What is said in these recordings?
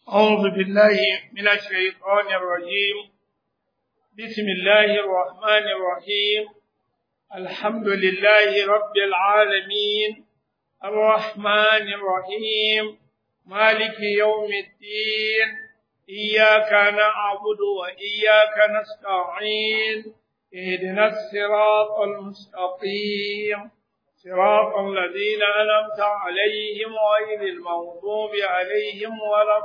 أعوذ بالله من الشيطان الرجيم بسم الله الرحمن الرحيم الحمد لله رب العالمين الرحمن الرحيم مالك يوم الدين إياك نعبد وإياك نستعين اهدنا الصراط المستقيم صراط الذين أنعمت عليهم غير المغضوب عليهم ولا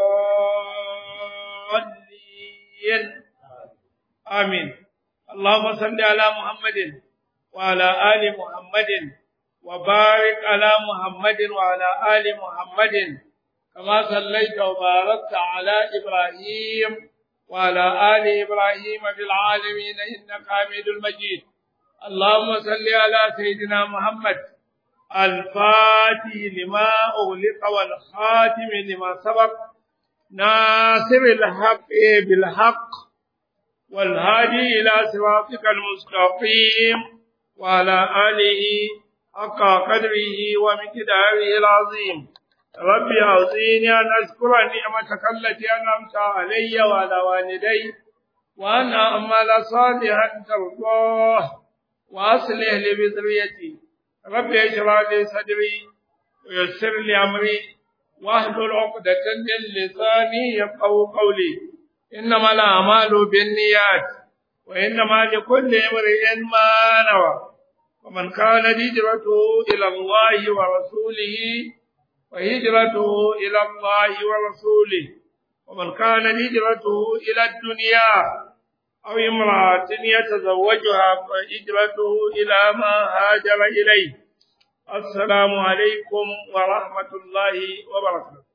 الضالين آمين اللهم صل على محمد وعلى آل محمد وبارك على محمد وعلى آل محمد كما صليت وباركت على إبراهيم وعلى آل إبراهيم في العالمين إنك حميد المجيد اللهم صل على سيدنا محمد الفاتح لما أغلق والخاتم لما سبق ناصر الحق بالحق والهادي إلى صراطك المستقيم وعلى آله حق قدره ومقداره العظيم ربي أعطيني أن أذكر نعمتك التي أنعمت علي وعلى والدي وأن أعمل صالحا ترضاه وأصلح لي بذريتي ربي اشرح لي صدري ويسر لي أمري واحلل عقدة من لساني يفقهوا قولي إنما الأعمال بالنيات وإنما لكل امرئ ما نوى ومن كان هجرته إلى الله ورسوله وهجرته إلى الله ورسوله ومن كان هجرته إلى الدنيا أو امرأة يتزوجها فهجرته إلى ما هاجر إليه السلام عليكم ورحمة الله وبركاته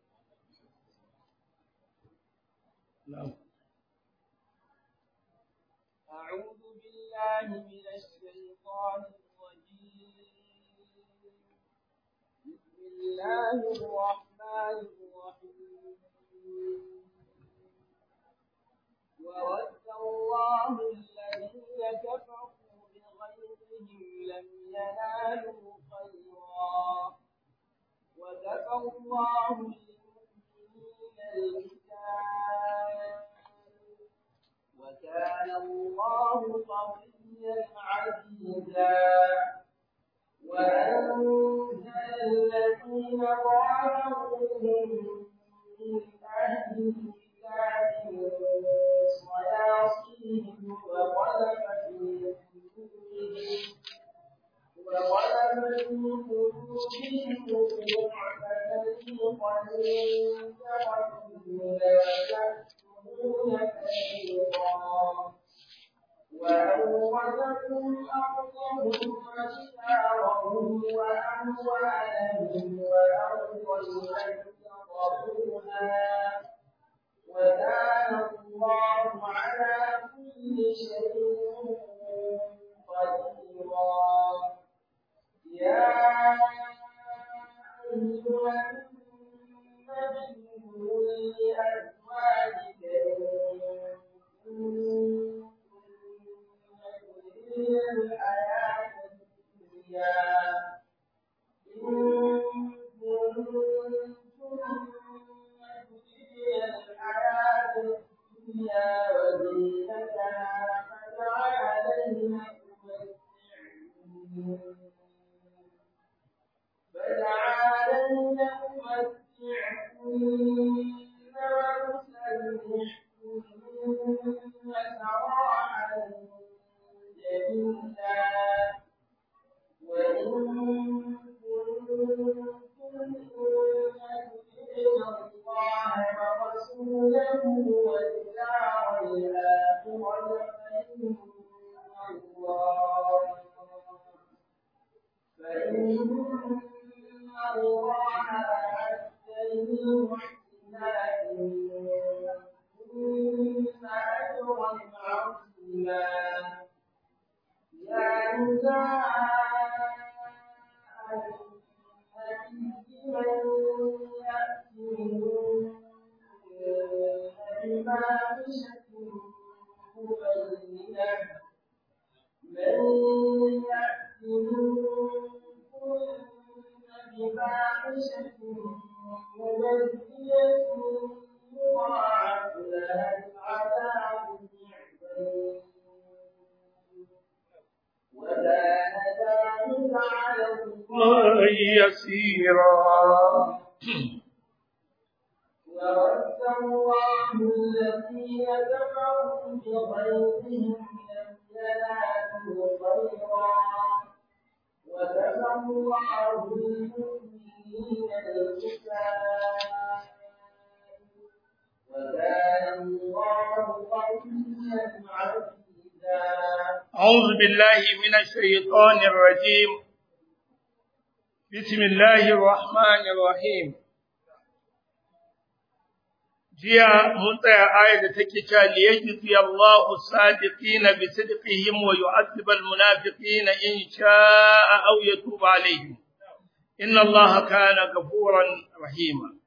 أعوذ بالله من الشيطان الرجيم بسم الله الرحمن الرحيم وود الله الذين كفروا بغيظهم لم ينالوا خيرا وكفى الله المؤمنين القتال وكان الله قويا عزيزا وأنزل الذين ظاهروهم من أهل الكتاب من صياصيهم وغلب في قلوبهم وغلب في قلوبهم فريقا يقتلون ويكتمون فريقا وأورثكم أرضهم وديارهم وأموالهم وأرضا لم تطروها وكان الله على كل شيء قديرا يا أيها النبي قل لأزواجك إن الحياة الدنيا إن كنتم تريدن الحياة الدنيا وزينتها فتعالين فتعالين أمتعكن وأسرحكن سراحا جميلا وإن كنتم تؤمنون الله ورسوله والدار الآخرة فإن الله فإن الله أعد للمحسنات منكن أجرا عظيما يا نساء النبي من يأتي منكن بفاحشة مبينة من يأتي منكن بفاحشة مبينة يضاعف لها العذاب ضعفين وكان ذلك على الله يسيرا ورد الله الذين كفروا بغيظهم لم ينالوا خيرا وكفى الله المؤمنين القتال وكان الله قويا عزيزا أعوذ بالله من الشيطان الرجيم بسم الله الرحمن الرحيم jiya mun tsaya ayar da take cewa liyajzi Allahu sadiqina bi sidqihim wa yu'adhib al-munafiqina in sha'a aw yatub alaihim inna Allaha kana ghafuran rahima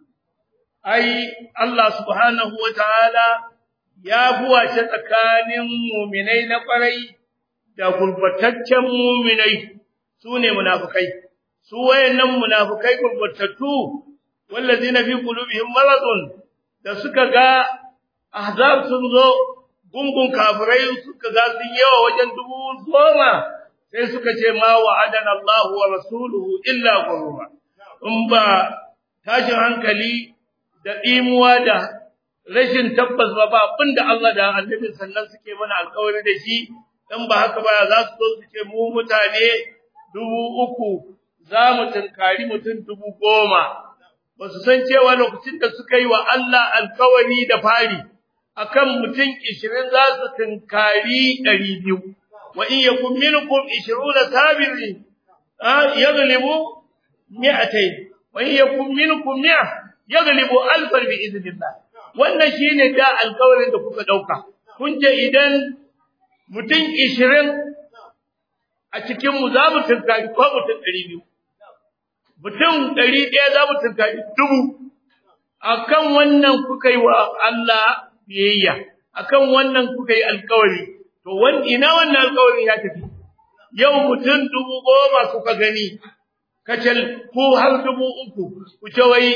ai Allah subhanahu wa ta'ala ya buwace tsakanin muminai na kwarai da gurbataccen muminai su ne munafukai su wayannan munafukai gurbatattu wallazina fi qulubihim maradun da suka ga ahzab sun zo gungun kafirai suka ga sun yawa wajen dubu goma sai suka ce ma wa'adana Allahu wa rasuluhu illa ghurura in ba tashin hankali da imuwa da rashin tabbas ba ba abinda Allah da annabi sannan suke mana alƙawari da shi dan ba haka ba za su zo su ce mu mutane dubu uku za mu tunkari mutum dubu goma ba su san cewa lokacin da suka yi wa Allah alƙawari da fari akan mutum ishirin za su tunkari ɗari biyu wa in yakun minkum ishiruna sabirin yaghlibu mi'atayn wa in yakun minkum mi'a yaghlibu alfan bi idnillah wannan shine da alƙawarin da kuka dauka kun ce idan mutum 20 a cikin mu za mu tunkari ko mutum 200 mutum 100 za mu tunkari dubu akan wannan kuka yi wa Allah biyayya akan wannan kuka yi alƙawari to wani ina wannan alƙawarin ya tafi yau mutum dubu goma kuka gani kacal ko har dubu uku ku ce wai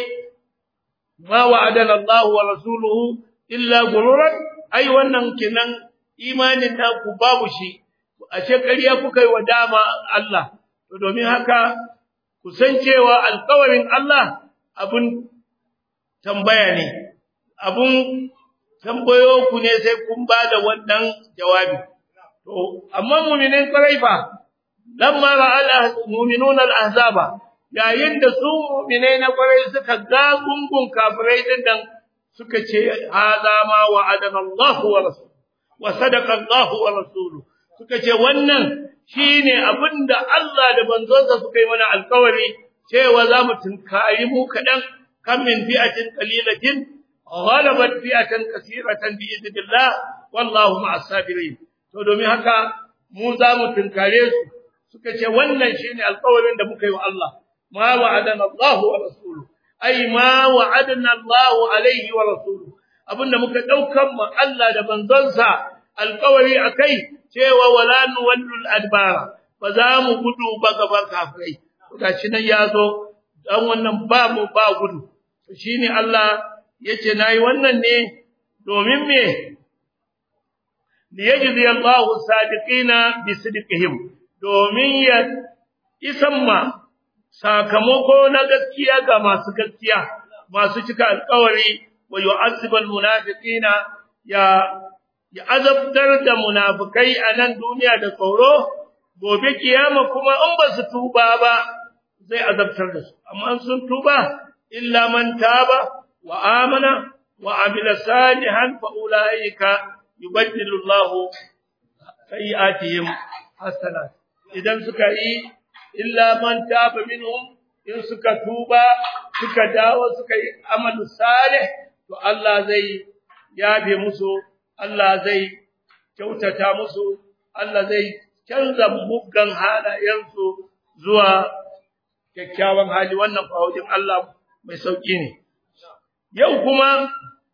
ma wa'adana Allah wa rasuluhu illa gururan ai wannan kenan imanin da ku babu shi ashe ƙarya kuka yi wa dama Allah to domin haka ku san cewa alƙawarin Allah abun tambaya ne abun tambayo ku ne sai kun ba da wannan jawabi to amma mu'minin ƙwarai fa lamma ra'al mu'minuna al-ahzaba yayin da su mu'minai na kwarai suka ga gungun kafirai din nan suka ce hada ma wa'adana Allah wa rasul wa sadaqa Allah wa rasuluhu suka ce wannan shine abinda Allah da manzonsa suka yi mana alkawari cewa za mu tunkari mu kadan kam min fi'atin qalilatin ghalabat fi'atan kaseeratan bi idnillah wallahu ma'as sabirin to domin haka mu za mu tunkare su suka ce wannan shine alkawarin da muka yi wa Allah ما وعدنا الله ورسوله أي ما وعدنا الله عليه ورسوله abinda muka daukan mu Allah da manzonsa alƙawari akai cewa wala nuwallul adbara ba za mu gudu ba gaban kafirai gashi nan yazo dan wannan ba mu ba gudu shine Allah yace nayi wannan ne domin me liyajzi Allahu sadiqina bi sidqihim domin ya isamma sakamako na gaskiya ga masu gaskiya masu cika alƙawari wa yu'azzibul munafiqina ya ya azabtar da munafikai a nan duniya da tsoro gobe kiyama kuma in ba su tuba ba zai azabtar da su amma sun tuba illa man taba wa amana wa amila salihan fa ulaika yubaddilu Allahu sayi'atihim hasanat idan suka yi illa man taba minhum in suka tuba suka dawo suka yi amalu salih to Allah zai yabe musu Allah zai kyautata musu Allah zai canza muggan halayensu zuwa kyakkyawan hali wannan fawajin Allah mai sauki ne yau kuma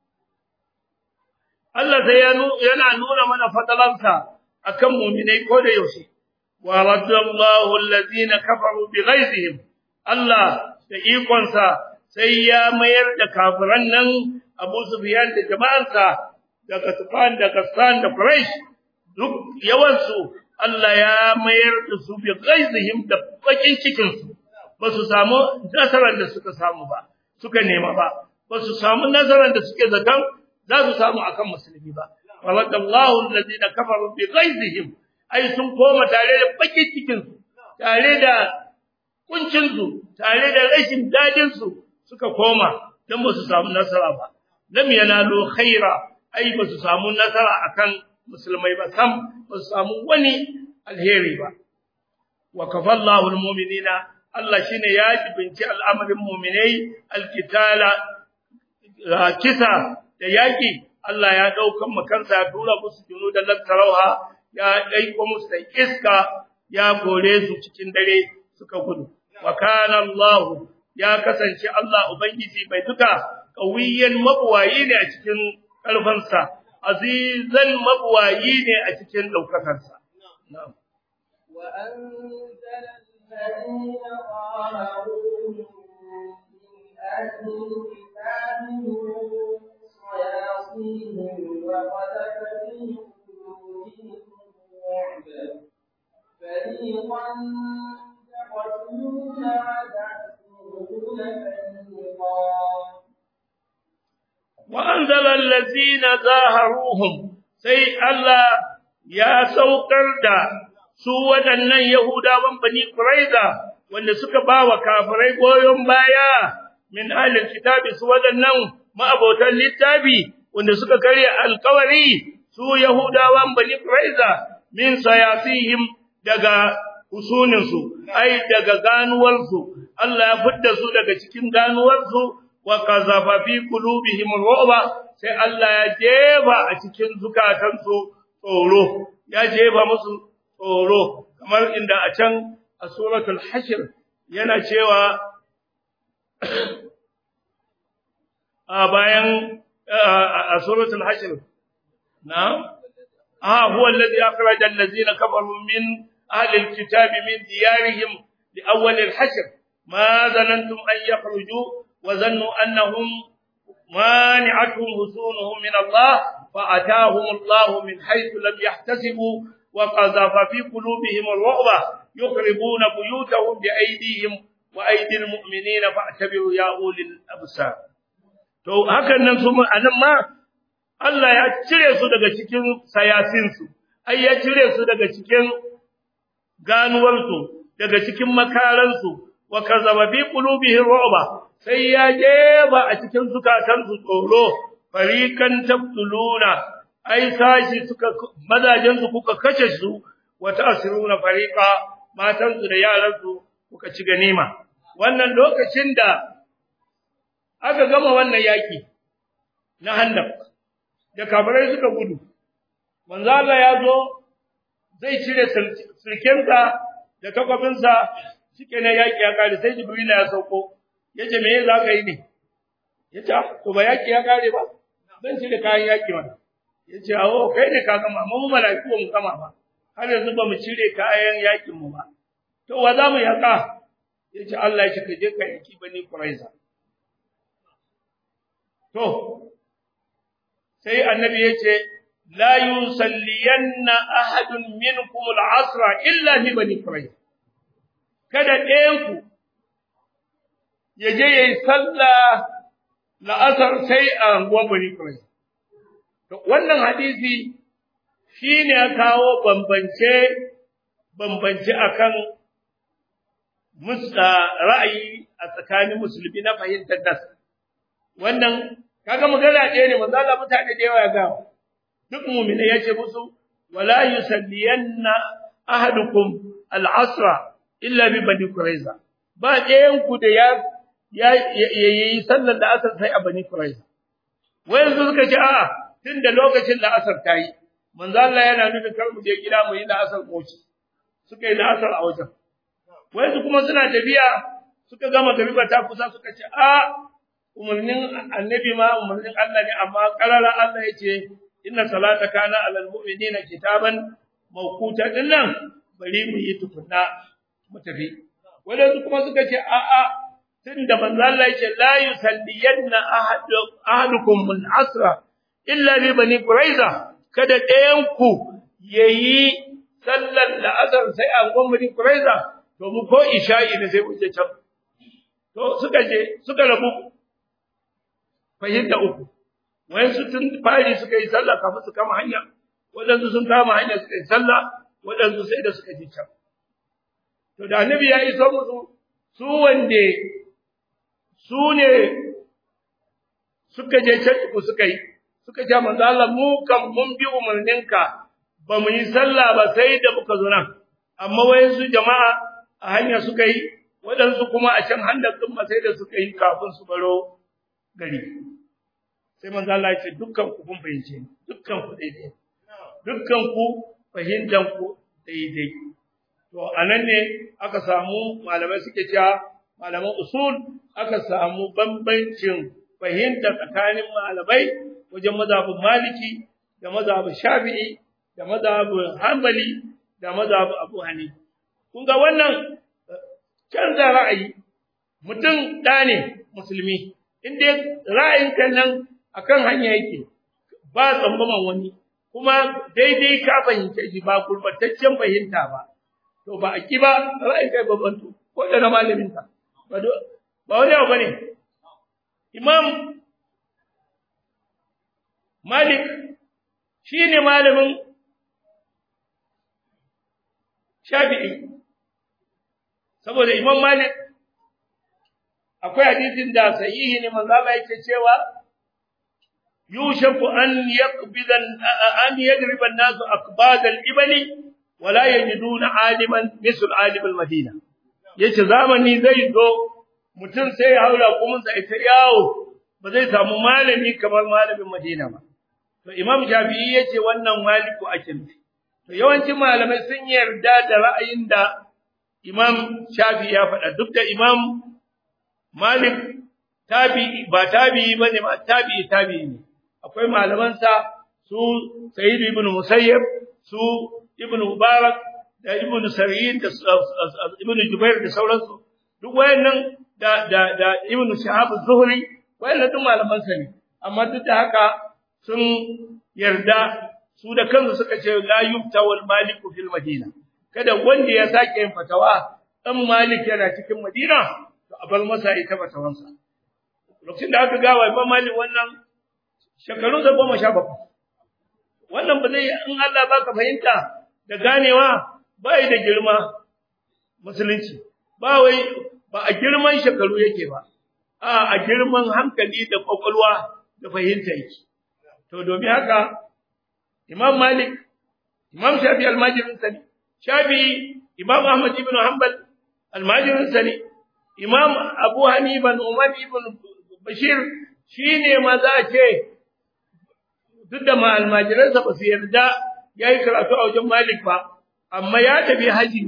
Allah sai yana nuna mana fadalansa akan mu'minai ko da yaushe ورد الله الذين كفروا بغيظهم الله da ikonsa sai ya mayar da kafiran nan Abu Sufyan da jama'arsa da Kasfan da Kassan da Quraysh duk yawansu Allah ya mayar da su bi ghaizihim da bakin cikin su ba su samu nasarar da suka samu ba suka nema ba ba su samu nasarar da suke zaton za su samu akan musulmi ba wallahu alladhina kafaru bi ghaizihim ai sun koma tare da bakin cikin su tare da kuncin su tare da rashin dadin su suka koma dan ba su samu nasara ba lam yanalu khaira ai ba su samu nasara akan musulmai ba sam ba su samu wani alheri ba wa kafallahu almu'minina Allah shine ya jibinci al'amarin mu'minai alkitala kisa da yaki Allah ya daukan makansa ya tura musu junu da lantarauha ya daiko musu da iska ya gore su cikin dare suka gudu wa kana Allah ya kasance Allah ubangiji mai duka kawiyan mabuwayi ne a cikin karfansa azizan mabuwayi ne a cikin daukakarsa na'am وأنزل الذين ظاهروهم من أهل الكتاب من صياصيهم وقذف في قلوبهم الرعب فريقا تقتلون وتأسرون فريقا وأنزل الذين ظاهروهم sai Allah ya saukar da su waɗannan Yahudawan Bani Quraiza wanda suka ba wa kafirai goyon baya min ahlil kitabi su waɗannan ma'abotan littafi wanda suka karya alkawari su Yahudawan Bani Quraiza min sayasihim daga husuninsu ai daga ganuwarsu Allah ya fidda su daga cikin ganuwarsu wa qazafa fi qulubihim ru'ba sai Allah ya jefa a cikin zukatansu tsoro ya jefa musu tsoro kamar inda a can a suratul hashr yana cewa a bayan a suratul hashr na ah huwa alladhi akhraja allazina kafaru min ahli alkitabi min diyarihim li awwal alhashr ma zanantum an yakhruju wa zannu annahum مانعتهم حصونهم من الله فأتاهم الله من حيث لم يحتسبوا وقذف في قلوبهم الرعب يخربون بيوتهم بأيديهم وأيدي المؤمنين فاعتبروا يا أولي الأبصار to hakan nan su anan ma Allah ya cire su daga cikin sayasinsu ai ya cire su daga cikin ganuwarsu daga cikin makaransu wa kazaba fi qulubihim ru'ba sai ya jeba a cikin zukatansu tsoro farikan tabtuluna ai sashi suka mazajensu kuka kashe su wa ta'siruna fariqa matansu da yaransu kuka ci ganima wannan lokacin da aka gama wannan yaki na handaq da kafirai suka gudu manzo Allah ya zo zai cire sulkensa da takwabinsa shike ne yaki ya kare sai jibril ya sauko yace me za ka yi ne yace to ba yaki ya kare ba zan cire kayan yaki wannan yace awo kai ne ka gama mu malaiku mu gama ba har yanzu ba mu cire kayan yakin mu ba to wa za mu yaka yace Allah ya ce ka je ka yaki bani quraiza to sai annabi yace la yusalliyanna ahadun minkum al-asra illa fi bani quraiza kada ɗayanku ya je ya yi sallah la'asar sai a anguwan bani Qurayza. Wannan hadisi shi ne ya kawo bambance bambance akan musa ra'ayi a tsakanin musulmi na fahimtar das. Wannan kaga magana ɗaya ne manzo Allah mutane da yawa ya ga duk mu'mina yace musu wala yusalliyanna ahadukum al-asra illa bi bani Qurayza. Ba ɗayan ku da ya ya yi sallar da asar sai a bani Qurayza wai yanzu suka ce a'a tunda lokacin da asar ta yi manzo Allah yana nufin kar mu je gida mu yi da asar koci suka yi da asar a wajen wai su kuma suna tafiya suka gama ba ta kusa suka ce a umarnin annabi ma umarnin Allah ne amma karara Allah ya ce inna salata kana alal mu'minina kitaban mawquta dinnan bari mu yi tukunna mu tafi wadansu kuma suka ce a'a tunda manzo Allah yake la yusalliyanna ahadukum min asra illa bi bani quraiza kada ɗayan ku yayi sallar la'asar sai an gwamnati quraiza to mu ko isha'i ne sai mu je can to suka je suka rabu fahimta uku wayansu tun fari suka yi sallah kafin su kama hanya waɗansu sun kama hanya suka yi sallah waɗansu sai da suka ji can to da annabi ya iso musu su wande su ne suka je can ku suka yi suka ce manzo Allah mu kan mun bi umarninka ba mu yi sallah ba sai da muka zo nan amma wayansu jama'a a hanya suka yi waɗansu kuma a can handar ɗin sai da suka yi kafin su baro gari sai manzo Allah ya ce dukkan ku kun fahimce ni dukkan ku daidai dukkan ku fahimtan ku daidai to anan ne aka samu malamai suke cewa malaman usul aka samu bambancin fahimta tsakanin malamai wajen mazhabin maliki da mazhabin shafi'i da mazhabin hanbali da mazhabin abu hanifa kun ga wannan canza ra'ayi mutum ɗa ne musulmi in dai ra'ayinka nan akan hanya yake ba tsammaman wani kuma daidai ka fahimce shi ba gurbataccen fahimta ba to ba a ki ba ra'ayin kai babban to ko da na malamin ka ba ba wani abu bane imam malik shine malamin shafi'i saboda imam malik akwai hadisin da sahihi ne manzo Allah yake cewa yushaku an yaqbida an yadriba an-nasu aqbad al-ibli wa la yajiduna aliman misl alim al-madina yace zamani zai zo mutum sai ya haura kuma sai ta yawo ba zai samu malami kamar malamin Madina ba to imam Shafi'i yace wannan maliku ake nufi to yawancin malamai sun yarda da ra'ayin da imam Shafi'i ya faɗa duk da imam Malik tabi'i ba tabi'i bane ba tabi'i tabi'i ne akwai malaman sa su Sayyid ibn Musayyib su Ibn Mubarak da Ibn Sa'id da Ibn Jubair da sauransu duk wayannan da da da Ibn Shahab az-Zuhri wayannan duk malaman sa ne amma duk da haka sun yarda su da kansu suka ce la yufta wal malik fil madina kada wanda ya sake yin fatawa dan malik yana cikin madina to a bar masa ita fatawansa lokacin da aka gawa Imam Malik wannan shekaru da goma sha bakwai wannan ba zai in Allah baka fahimta da ganewa bai da girma musulunci ba wai ba a girman shekaru yake ba a a girman hankali da kwakwalwa da fahimta yake to domin haka Imam Malik Imam Shafi almajirin sani Shafi Imam Ahmad ibn Hanbal almajirin sani Imam Abu Hanifa Umar ibn Bashir shine ma za a ce duk da ma almajiransa ba su yarda yayi karatu a wajen Malik ba amma ya tafi haji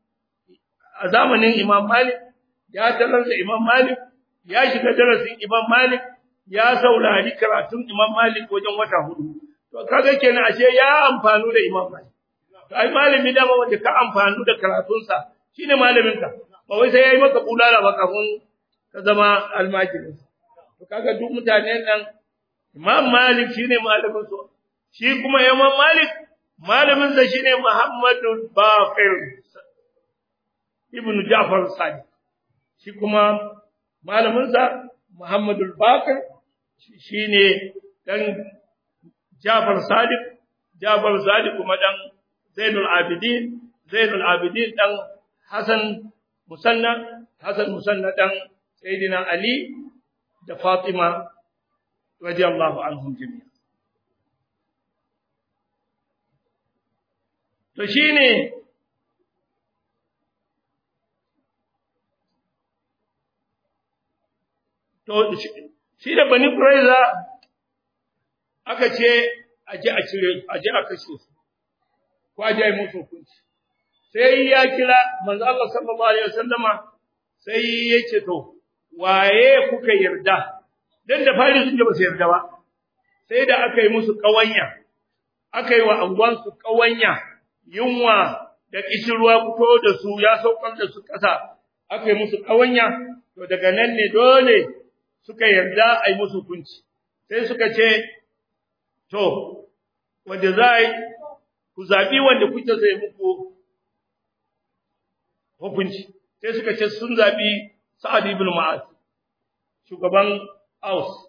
a zamanin Imam Malik ya tarar da Imam Malik ya shiga darasin Imam Malik ya saurari karatun Imam Malik wajen wata hudu to kaga kenan ashe ya amfanu da Imam Malik to ai malami da wanda ka amfanu da karatunsa shine malamin ka ba wai sai yayi maka bulala ba kafin ka zama almajirin to kaga duk mutanen nan Imam Malik shine malamin su shi kuma Imam Malik malamin sa shine Muhammadu Baqir ibn Ja'far Sadiq shi kuma malamin sa Muhammadu Baqir shine dan Ja'far Sadiq Ja'far Sadiq kuma dan Zainul Abidin Zainul Abidin dan Hassan Musanna Hassan Musanna dan Sayyidina Ali da Fatima radiyallahu anhum jami'a to shine to shi da bani Quraiza aka ce aje a cire aje a kashe su ko aje ai musu hukunci sai ya kira manzo Allah sallallahu alaihi wasallama sai ya ce to waye kuka yarda dan da fari sun ba su yarda ba sai da aka yi musu kawanya aka yi wa angon su kawanya yunwa da kishirwa fito da su ya saukar da su kasa aka yi musu kawanya to to daga nan ne dole suka yarda a yi musu hukunci sai suka ce to wanda za a yi ku zaɓi wanda kuke zai muku hukunci sai suka ce sun zaɓi sa'ad ibn ma'az shugaban aus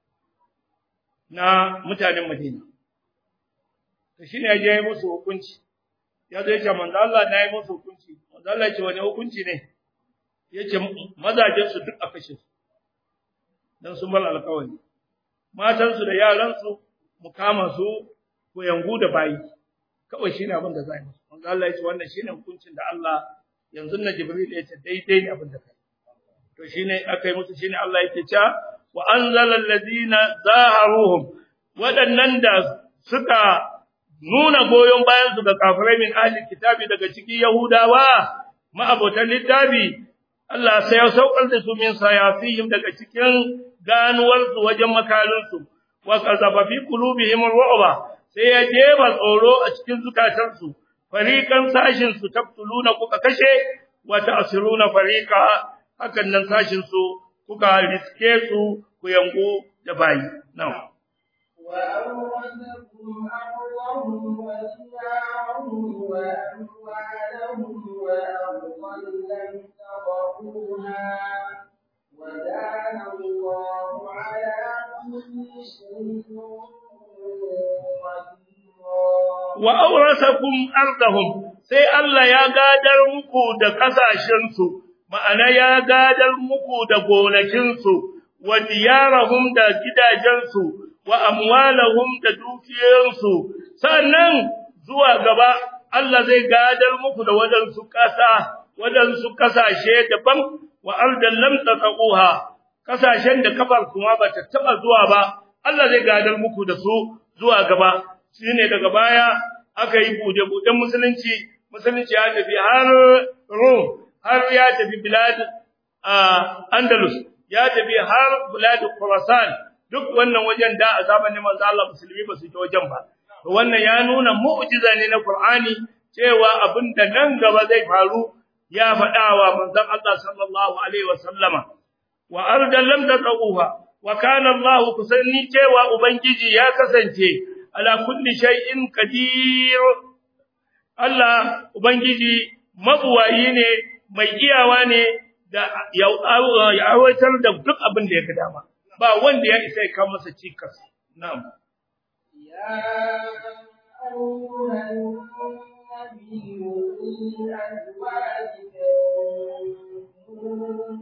na mutanen madina to shine ya je musu hukunci ya zo ya ce manzo Allah na yi musu hukunci manzo Allah ya ce wani hukunci ne yace mazajen su duk a kashe su dan sun bar alƙawari matan su da yaran su mu kama su ko yangu da bayi kawai shine abin da zai musu manzo Allah ya ce wannan shine hukuncin da Allah yanzu na Jibril ya ce daidai ne abin da kai to shine aka yi musu shine Allah yake cewa wa anzala allazina zaharuhum waɗannan da suka nuna goyon bayan su ga kafirai min ahli kitabi daga cikin yahudawa ma'abotan littafi Allah sai ya saukar da su min sayasihim daga cikin ganuwar su wajen makalin su wa qazafa fi qulubihim ru'ba sai ya jeba tsoro a cikin zukatan su fariqan sashin su tabtuluna kuka kashe wa ta'siruna fariqa hakan nan sashin su kuka riske su ku yango da bayi na'am وأورثكم أرضهم وديارهم وأموالهم وأرضا لم تطئوها وكان الله على كل شيء قديرا wa aurasakum ardahum sai Allah ya gadar muku da kasashen su ma'ana ya gadar muku da gonakin su wa diyarahum da gidajen su wa amwalahum da dukiyoyin su sannan zuwa gaba Allah zai gadar muku da wadansu kasa wadansu kasashe daban wa ardan lam taqahuha kasashen da kafar kuma bata taba zuwa ba Allah zai gadar muku da su zuwa gaba shine daga baya aka yi bude-buden musulunci musulunci ya tafi har Rum har ya tafi bilad Andalus ya tafi har bilad Khurasan duk wannan wajen da a zamanin manzo Allah musulmi ba su ta wajen ba to wannan ya nuna mu'jiza ne na Qur'ani cewa abinda nan gaba zai faru ya faɗawa manzon Allah sallallahu alaihi wasallama wa ardan lam taqahuha wa kana Allah kusanni cewa ubangiji ya kasance ala kulli shay'in qadir Allah ubangiji mabuwayi ne mai iyawa ne da ya aiwatar da duk abin da ya dama ba wanda ya isa ya kawo masa cikas na'am يا أيها النبي قل لأزواجك إن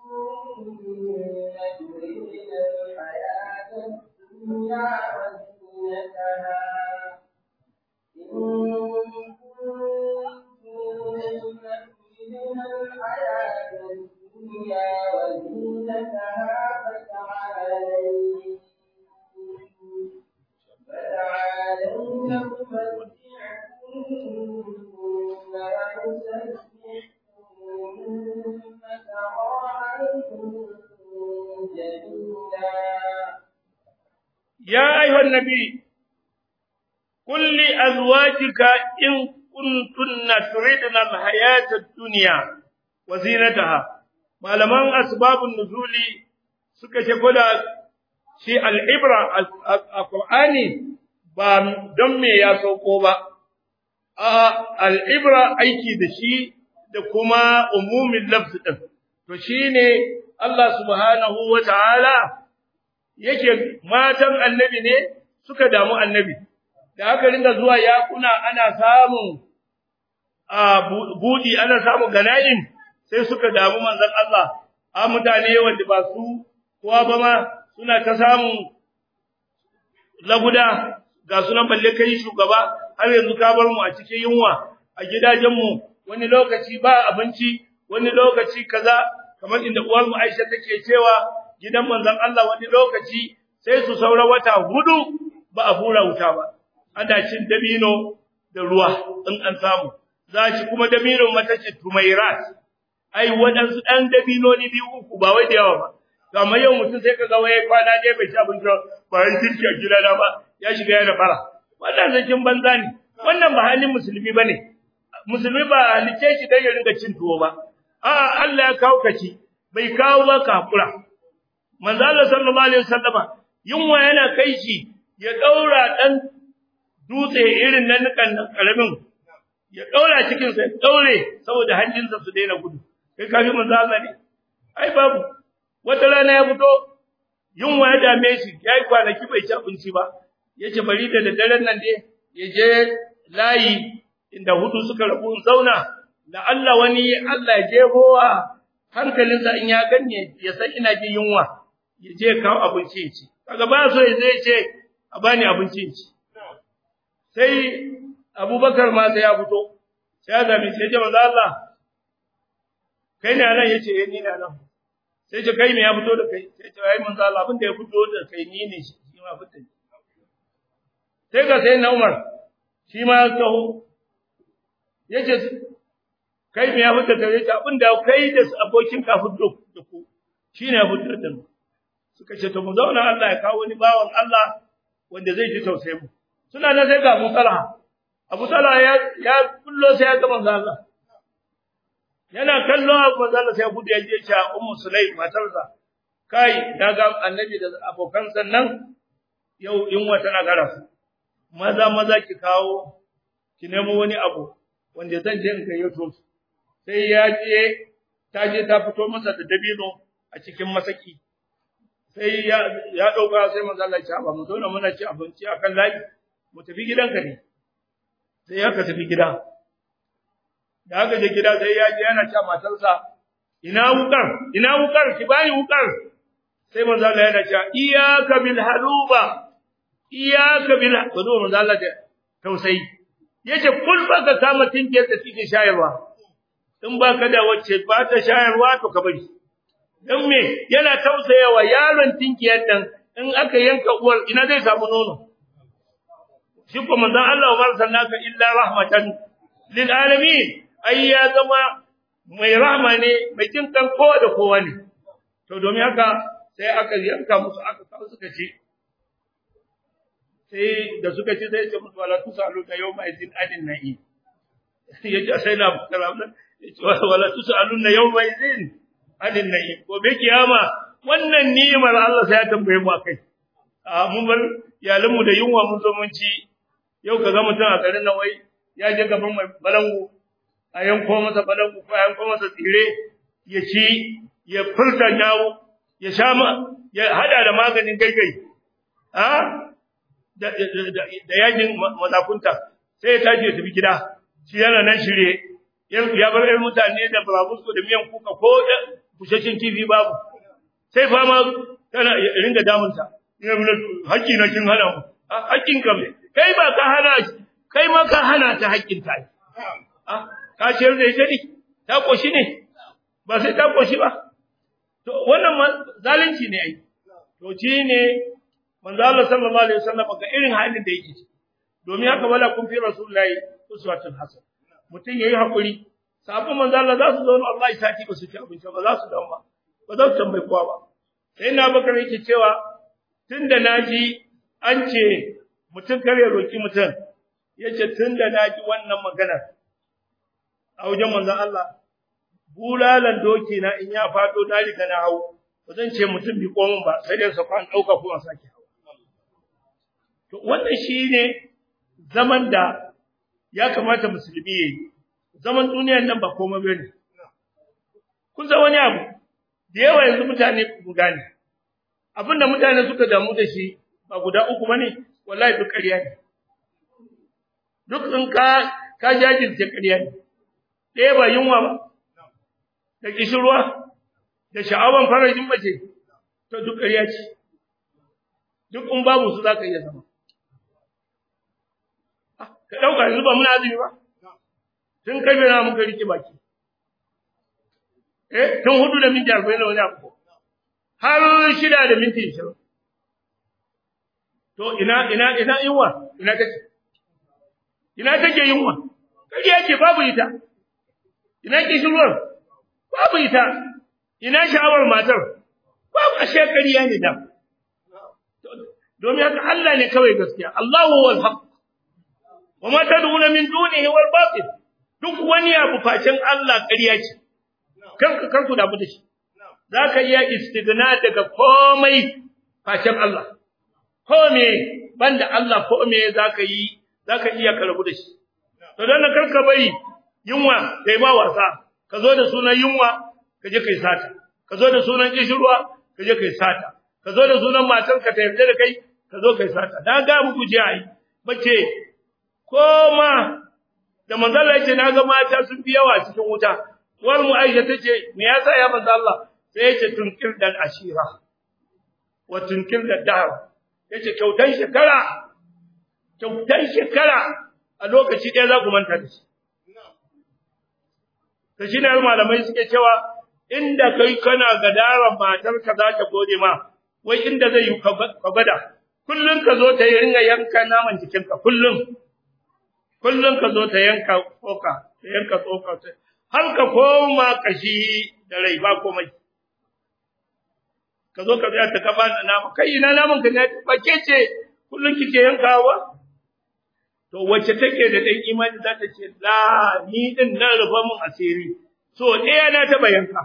كنتن تردن الحياة الدنيا وزينتها إن كنتن تردن الحياة الدنيا وزينتها فتعالين فتعالين أمتعكن وأسرحكن سراحا جميلا يا أيها النبي قل لأزواجك إن كنتن تردن الحياة الدنيا وزينتها malaman asbabun nuzuli suka ce koda shi al'ibra a Qur'ani ba don me ya sauko ba a al'ibra aiki da shi da kuma umumin lafzi din to shine Allah subhanahu wa ta'ala yake matan annabi ne suka damu annabi da aka ringa zuwa yakuna ana samun a budi ana samun gana'in sai suka damu manzon Allah a mutane wanda ba su kowa ba ma suna ta samun laguda ga sunan balle kai shugaba har yanzu ka bar mu a cikin yunwa a gidajenmu wani lokaci ba abinci wani lokaci kaza kamar inda uwar mu Aisha take cewa gidan manzon Allah wani lokaci sai su saura wata hudu ba a hura wuta ba ana cin dabino da ruwa in an samu za ci kuma dabino mata ce tumairat ai waɗansu ɗan dabinoni biyu uku ba wai da yawa ba to amma yau mutum sai kaga wai kwana ɗaya bai ci abinci ba yin kirki a gidana ba ya shiga yana fara wannan zakin banza ne wannan ba halin musulmi bane musulmi ba halice shi dan ya ringa cin tuwo ba a Allah ya kawo kaci bai kawo ba ka hakura manzo Allah sallallahu alaihi wasallama yunwa yana kai shi ya daura dan dutse irin nan kan karamin ya daura cikin sa ya daure saboda hanjinsa su daina gudu kai kafi manzo Allah ne ai babu wata rana ya fito yunwa ya dame shi yayi kwanaki bai ci abinci ba yace bari da daddaren nan dai ya je layi inda hudu suka rabu zauna da Allah wani Allah ya jebowa hankalinsa in ya ganye ya san ina jin yunwa ya je kawo abinci ci kaga ba so ya zai ce a bani abinci ci sai Abubakar ma sai ya fito sai ya zame sai ya ce manzo Allah kai ne nan yace eh ni ne nan sai ce kai me ya fito da kai sai ce ai manzo Allah abin da ya fito da kai ni ne shi ma fito sai ga sai na Umar shi ma ya taho yace kai me ya fito da kai abin da kai da abokin ka fito da ku shine ya fito da mu suka ce to mu zauna Allah ya kawo wani bawan Allah wanda zai ji tausayin mu suna nan sai ga Abu Talha Abu Talha ya ya kullo sai ya ga manzo Allah yana kallo Abu Talha sai ya gudu ya je ya Ummu Sulaim matarsa kai daga annabi da abokan sannan yau in wata na gara maza maza ki kawo ki nemo wani abu wanda zan je in gayyato su sai ya je ta je ta fito masa da dabino a cikin masaki sai ya ya dauka sai manzo Allah ya ba mu zauna muna ci abinci akan layi mu tafi gidanka ne sai aka tafi gida da aka je gida sai ya je yana cewa matarsa ina wukar ina wukar ki bani wukar sai manzo Allah yana cewa iyyaka bil haluba iyyaka bil haluba manzo Allah da tausayi yace kul baka kama tinkiyar da take shayarwa in baka da wacce ba ta shayarwa to ka bari dan me yana tausayawa yaron tinkiyar nan in aka yanka uwar ina zai samu nono shi ko manzon Allah wa sallaka illa rahmatan lil alamin ai ya zama mai rahma ne mai jin kan kowa da kowa ne to domin haka sai aka yanka musu aka kawo suka ci sai da suka ci sai ce musu wala tusalu ka yawma idin adin na'i yace sai na karamna yace wala tusalu na yawma idin adin na'i ko be kiyama wannan ni'imar Allah sai ya tambaye mu akai a mun bar iyalan mu da yunwa mun zo mun ci yau kaga mutum a garin nan wai ya je gaban mai balangu a yanko masa balangu ko a yanko masa tsire ya ci ya furta yawo ya sha ya hada da maganin gaigai a da da yakin mazakunta sai ya tashi ya tafi gida shi yana nan shirye ya bar ɗan mutane da burabusko da miyan kuka ko bushashin kifi babu sai fama tana ringa damunta ina mun haƙƙi na kin hana mu haƙƙin ka kai ba ka hana kai ma ka hana ta haƙƙin ta ka ciyar da ita ne ta koshi ne ba sai ta koshi ba to wannan zalunci ne ai to shi ne manzo Allah sallallahu alaihi wasallam ga irin halin da yake domin haka wala kun fi rasulullahi uswatun hasan mutum yayi hakuri sabon manzo Allah za su zauna Allah ya saki ba su ci abinci ba za su dawo ba ba za su tambayi kowa ba sai na bakar yake cewa tunda naji an ce mutum kare roki mutum yace tunda naji wannan magana a wajen manzon Allah bulalan doki na in ya fado na riga na hawo ba zan ce mutum bi komin ba sai dai sa kwan dauka ko an sake hawo to wannan shine zaman da ya kamata musulmi yayi zaman duniyar nan ba komai bane kun san wani abu da yawa yanzu mutane ku gane abinda mutane suka damu da shi ba guda uku bane wallahi duk ƙarya ne duk in ka ka jajirce ƙarya ne ɗaya ba yunwa ba da kishirwa da sha'awan farajin mace to duk ƙarya ce duk in babu su za ka iya zama ka ɗauka yanzu ba muna azumi ba tun kai na muka rike baki eh tun hudu da minti arba'in da wani abu har shida da minti ishirin to ina ina ina yunwa ina take ina take yunwa kariya ce babu ita ina kishirwar babu ita ina sha'awar matar babu ashe kariya ne da domin haka Allah ne kawai gaskiya Allahu wal haqq wama tad'una min dunihi wal batil duk wani abu facin Allah ƙarya ce kanka kanku da da shi zaka iya istigna daga komai facin Allah kome banda Allah kome zaka yi zaka iya karbu da shi to dan karka bari yunwa kai ba wasa ka zo da sunan yunwa ka je kai sata ka zo da sunan kishirwa ka je kai sata ka zo da sunan matarka ta yarda da kai ka zo kai sata na ga muku ji ai bace koma da manzala yace naga mata sun fi yawa cikin wuta war mu Aisha tace me yasa ya manzo Allah sai yace tunkir dan ashira wa tunkir da dahr yace kyautan shekara kyautan shekara a lokaci ɗaya za ku manta da shi to shine malamai suke cewa inda kai kana gadaran matarka za ta gode ma wai inda zai yi ka gwada kullum ka zo ta yi ringa yanka naman jikinka kullum kullum ka zo ta yanka tsoka ta yanka tsoka har ka koma kashi da rai ba komai ka zo ka tsaya ta kafa da nama kai ina naman ka ne ba ke ce kullum kike yankawa to wacce take da dan imani za ta ce la ni din nan rufa mun asiri so ɗaya na taɓa yanka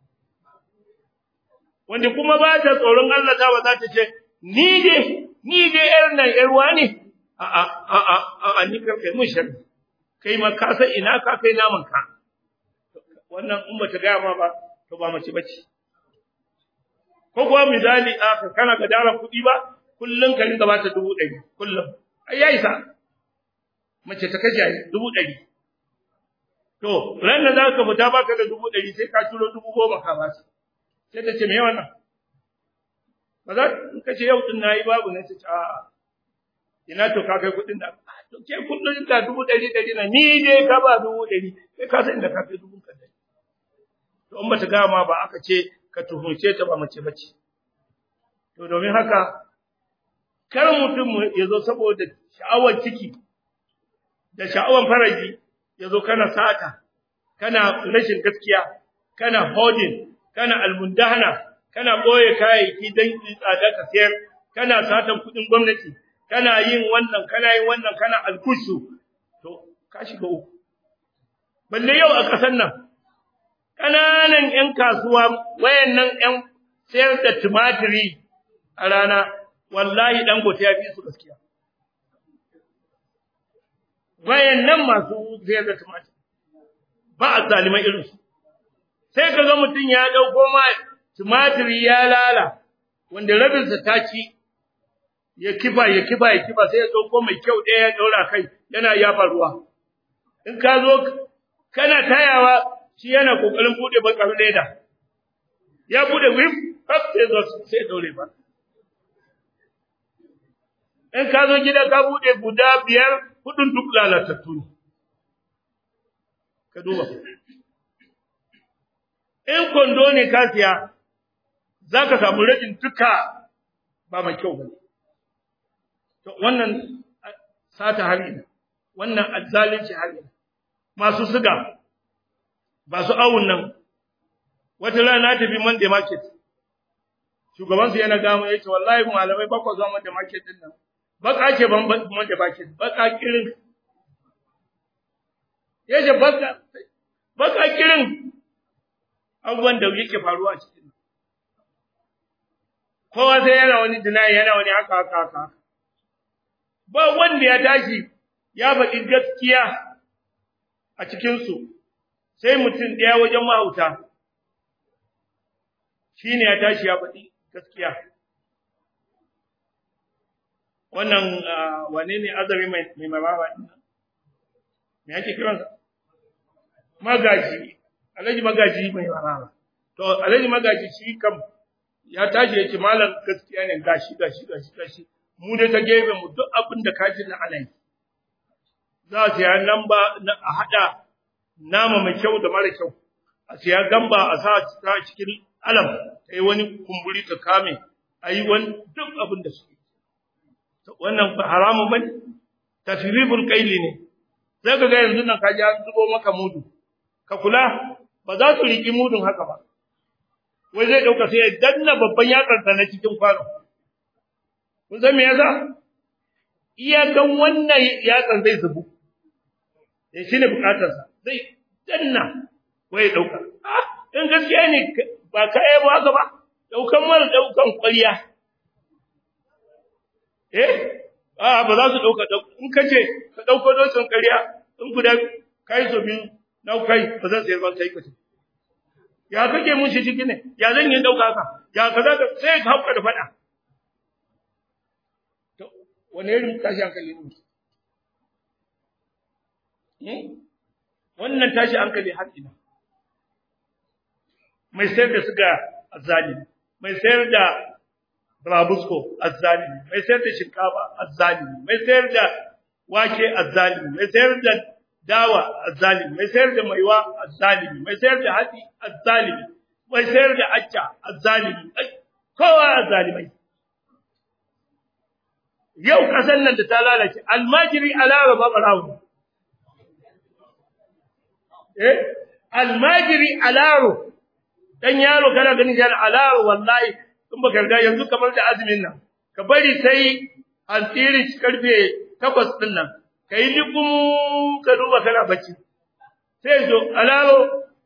wanda kuma ba ta tsoron Allah ta ba za ta ce ni dai ni dai yar nan yar wani a a a a a ni karkai mun sharri kai ma ka san ina ka kai naman ka wannan in bata ga ma ba to ba mace bace ko kuwa misali a ka kana ga dara kuɗi ba kullun ka rinka bata dubu ɗari kullum ai yayi sa mace ta kashe dubu ɗari to ran da za ka fita baka da dubu ɗari sai ka turo dubu goma ka ba sai ta ce me wannan ba za ka ce yau din nayi babu ne ta ce a'a ina to ka kai kuɗin da to ke kullun da dubu ɗari ɗari na ni dai ka ba dubu ɗari sai ka san inda ka kai dubu ka ɗari to in bata ga ma ba aka ce ka tuhunce ta ba mace bace to domin haka kar mutum ya zo saboda sha'awar ciki da sha'awar faraji ya zo kana sata kana rashin gaskiya kana holding kana almundahana kana boye kayayyaki dan tsada ka sayar kana satan kudin gwamnati kana yin wannan kana yin wannan kana alkushu to ka shiga uku balle yau a kasan nan kananan yan kasuwa wayannan yan sayar da tumatiri a rana wallahi dangote ya fi su gaskiya wayannan masu sayar da tumatir ba a zalimai irinsu sai ka ga mutum ya ɗauko ma tumatiri ya lala wanda rabinsa ta ci ya kifa ya kifa ya kifa sai ya ɗauko mai kyau ɗaya ya ɗaura kai yana yafa ruwa in ka zo kana tayawa shi yana ƙoƙarin buɗe bakar leda ya buɗe wif kaf sai zo sai ɗaure ba in ka zo gida ka buɗe guda biyar hudun duk lalatattu ne ka duba in kondo ne ka siya za ka samu rajin duka ba mai kyau ba to wannan sata hali ne wannan azzalinci hali ne masu siga ba su awun nan wata rana tafi Monday market shugabansu yana gama ya ce wallahi malamai bakwa zuwa Monday market din nan baka ce ban Monday market baka kirin yace baka baka kirin abubuwan da yake faruwa a cikin kowa sai yana wani dinayi yana wani haka haka haka ba wanda ya tashi ya faɗi gaskiya a cikinsu sai mutum ɗaya wajen mahauta shi ne ya tashi ya faɗi gaskiya wannan wane ne azami mai maraba ɗin me yake kiransa magaji alhaji magaji mai maraba to alhaji magaji shi kam ya tashi ya ce malam gaskiya ne gashi gashi gashi gashi mu dai ta gefe mu duk abin da kaji na alai za a siya lamba a haɗa nama mai kyau da mara kyau a siya gamba a sa ta cikin alam ta yi wani kumburi ta kame a yi wani duk abin da suke wannan ba haramun ba ne tasiribul kaili ne sai ka ga yanzu nan ka ji an zubo maka mudu ka kula ba za su riƙi mudun haka ba wai zai ɗauka sai ya danna babban yatsarsa na cikin kwano kun san me yasa iyakan wannan yatsan zai zubu eh shine bukatarsa zai danna wai ya ɗauka ah in gaskiya ne ba ka yi ba haka ba daukan mara daukan ƙwarya eh a ba za su dauka in kace ka dauko dosin ƙarya in guda kai so biyu na kai ba zan sayar ba kai ka ya kake mun shi ciki ne ya zan yi dauka ka ya kaza ka sai ka hauka da fada to wani irin tashi hankali ne wannan tashi hankali har ina mai sayar da suga azzalimi mai sayar da Brabusko azzalimi mai sayar da shinkafa azzalimi mai sayar da wake azzalimi mai sayar da dawa azzalimi mai sayar da maiwa azzalimi mai sayar da hatsi azzalimi mai sayar da acca azzalimi kowa azzalimai yau kasan nan da ta lalace almajiri alara babarawo eh almajiri alaro dan yaro kana ganin yana alaro wallahi in baka riga yanzu kamar da azumin nan ka bari sai an tsiri karfe 8 din nan kai ligum ka duba kana bacci sai zo alaro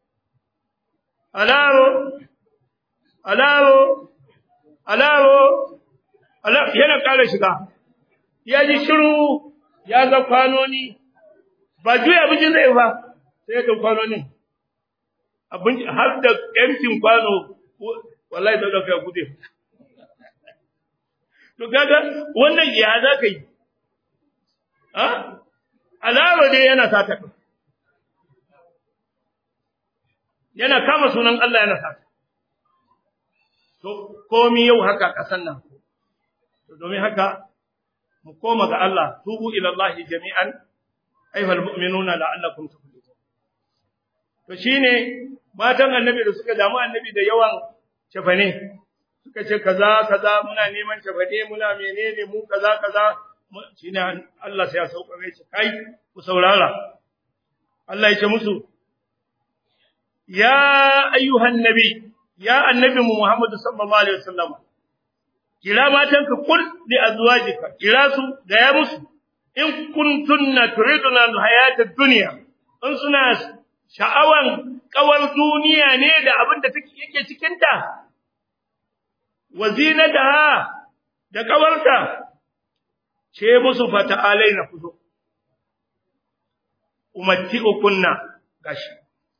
alaro alaro alaro ala yana kare shiga ya ji shiru ya ga kwanoni ba juya bijin zai ba sai ga kwanonin abin har da emptin kwano wallahi da dauka gude to kaga wannan ya za ka yi ha alama dai yana sata yana kama sunan Allah yana sata to komi yau haka kasan nan to domin haka mu koma ga Allah tubu ila Allah jami'an ayyuhal mu'minuna la'allakum tuflihun to shine matan annabi da suka damu annabi da yawan cefane suka ce kaza kaza muna neman cefane muna menene mu kaza kaza shine Allah sai ya sauka mai ce kai ku saurara Allah ya ce musu ya ayyuhan nabi ya annabi Muhammad sallallahu alaihi wasallam kira matanka kul li azwajika kira su ga ya musu in kuntunna turiduna alhayata dunya in suna sha'awan kawar duniya ne da abin da take yake cikin ta wazinataha da kawarta ce musu fata alaina kuzo umatti ukunna gashi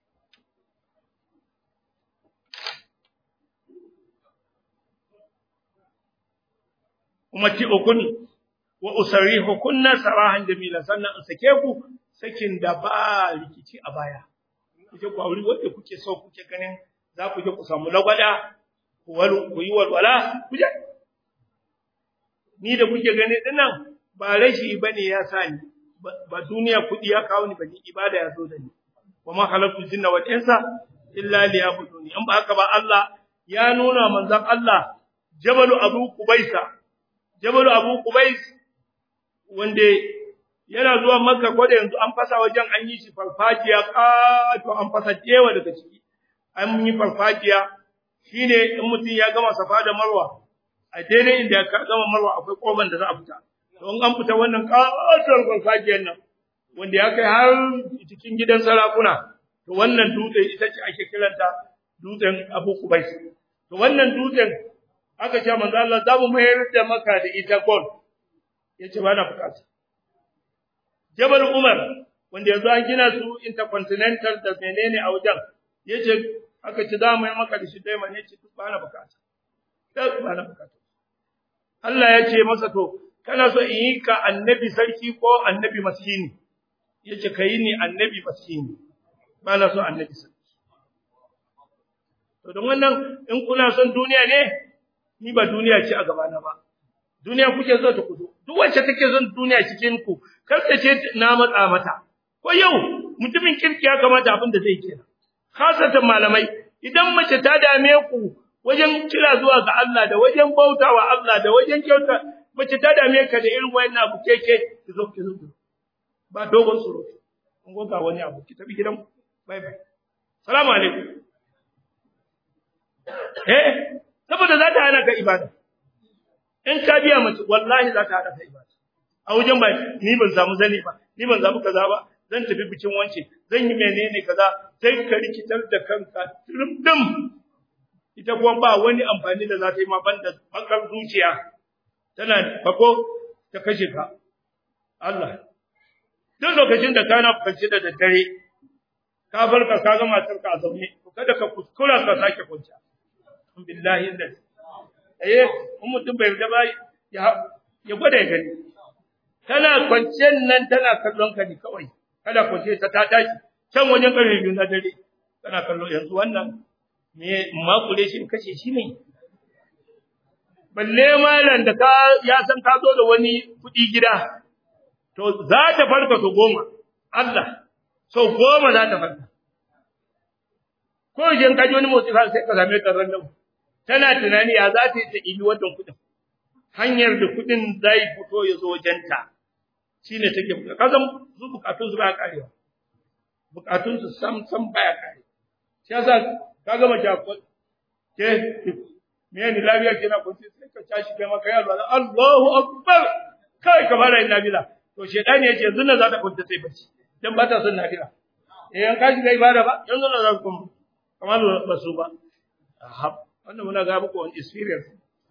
umatti ukuni wa usarihukunna sarahan jamila sannan in sake ku sakin da ba rikici a baya kuje ku aure wanda kuke so kuke ganin za ku je ku samu lagwada ku walu ku yi walwala kuje ni da kuke gani dinnan ba rashi bane ya sa ni ba duniya kudi ya kawo ni bane ibada ya zo da ni wa ma khalaqtu jinna wal insa illa liya'buduni in ba haka ba Allah ya nuna manzon Allah jabalu abu kubaisa jabalu abu kubais wanda yana zuwa makka ko da yanzu an fasa wajen an yi shi farfajiya to an fasa jewa daga ciki an yi farfajiya shine in mutum ya gama safa da marwa a daidai inda ya gama marwa akwai koban da za a fita to in an fita wannan katuwar farfajiyar nan wanda ya kai har cikin gidan sarakuna to wannan dutse ita ce ake kiranta dutsen Abu Kubais to wannan dutsen aka ce manzo Allah za mu mayar da maka da ita gold yace ba na bukata Jabal Umar wanda yanzu an gina su intercontinental da menene a wajen yace aka ce za mu yi maka da shi dai man yace duk ba na bukata duk ba na bukata Allah ya ce masa to kana so in yi ka annabi sarki ko annabi maskini yace kai ni annabi maskini ba na so annabi sarki to don wannan in kuna son duniya ne ni ba duniya ce a gabana ba duniya kuke so ta kudu duk wacce take son duniya cikin ku kar ta ce na matsa mata ko yau mutumin kirki ya kamata abin da zai kenan khasatan malamai idan mace ta dame ku wajen kira zuwa ga Allah da wajen bautawa Allah da wajen kyauta mace ta dame ka da irin wayannan abu keke ki zo ki zo ba dogon tsoro kun ga wani abu ki tafi gidan bye bye salamu alaikum eh saboda za ta hana ka ibada in ka biya mace wallahi za ta hana ka ibada a wajen ba ni ban samu zani ba ni ban samu kaza ba zan tafi bikin wance zan yi menene kaza sai ka rikitar da kanka dim ita kuma ba wani amfani da za ta yi ma banda bakar zuciya tana fako ta kashe ka Allah duk lokacin da kana kwanci da daddare ka farka ka ga matar ka a zaune to kada ka kuskura ka sake kwanciya billahi da eh in mutum bai da bai ya ya gwada ya gani tana kwanciyar nan tana kallon ka ne kawai kada kwanciya ta ta tashi can wajen karfe biyu na dare tana kallo yanzu wannan me makure shi kashe shi ne balle malam da ka ya san ka zo da wani kuɗi gida to za ta farka so goma Allah so goma za ta farka ko idan ka ji wani motsi sai ka same ta random tana tunani ya za ta yi ta ibi wannan kuɗin hanyar da kuɗin zai fito ya zo wajenta shine take buƙata ka san su bukatun su ba karewa bukatun su sam sam baya kare shi yasa ka gama jakon ke me ne lafiya ke na kunci sai ka tashi kai maka yaro Allahu akbar kai ka fara yin nafila to shedani yace yanzu nan za ta kunta sai bacci dan ba ta son nafila eh an kashi kai ibada ba yanzu nan za ku kuma kamar ba su ba ahab wannan muna ga muku wani experience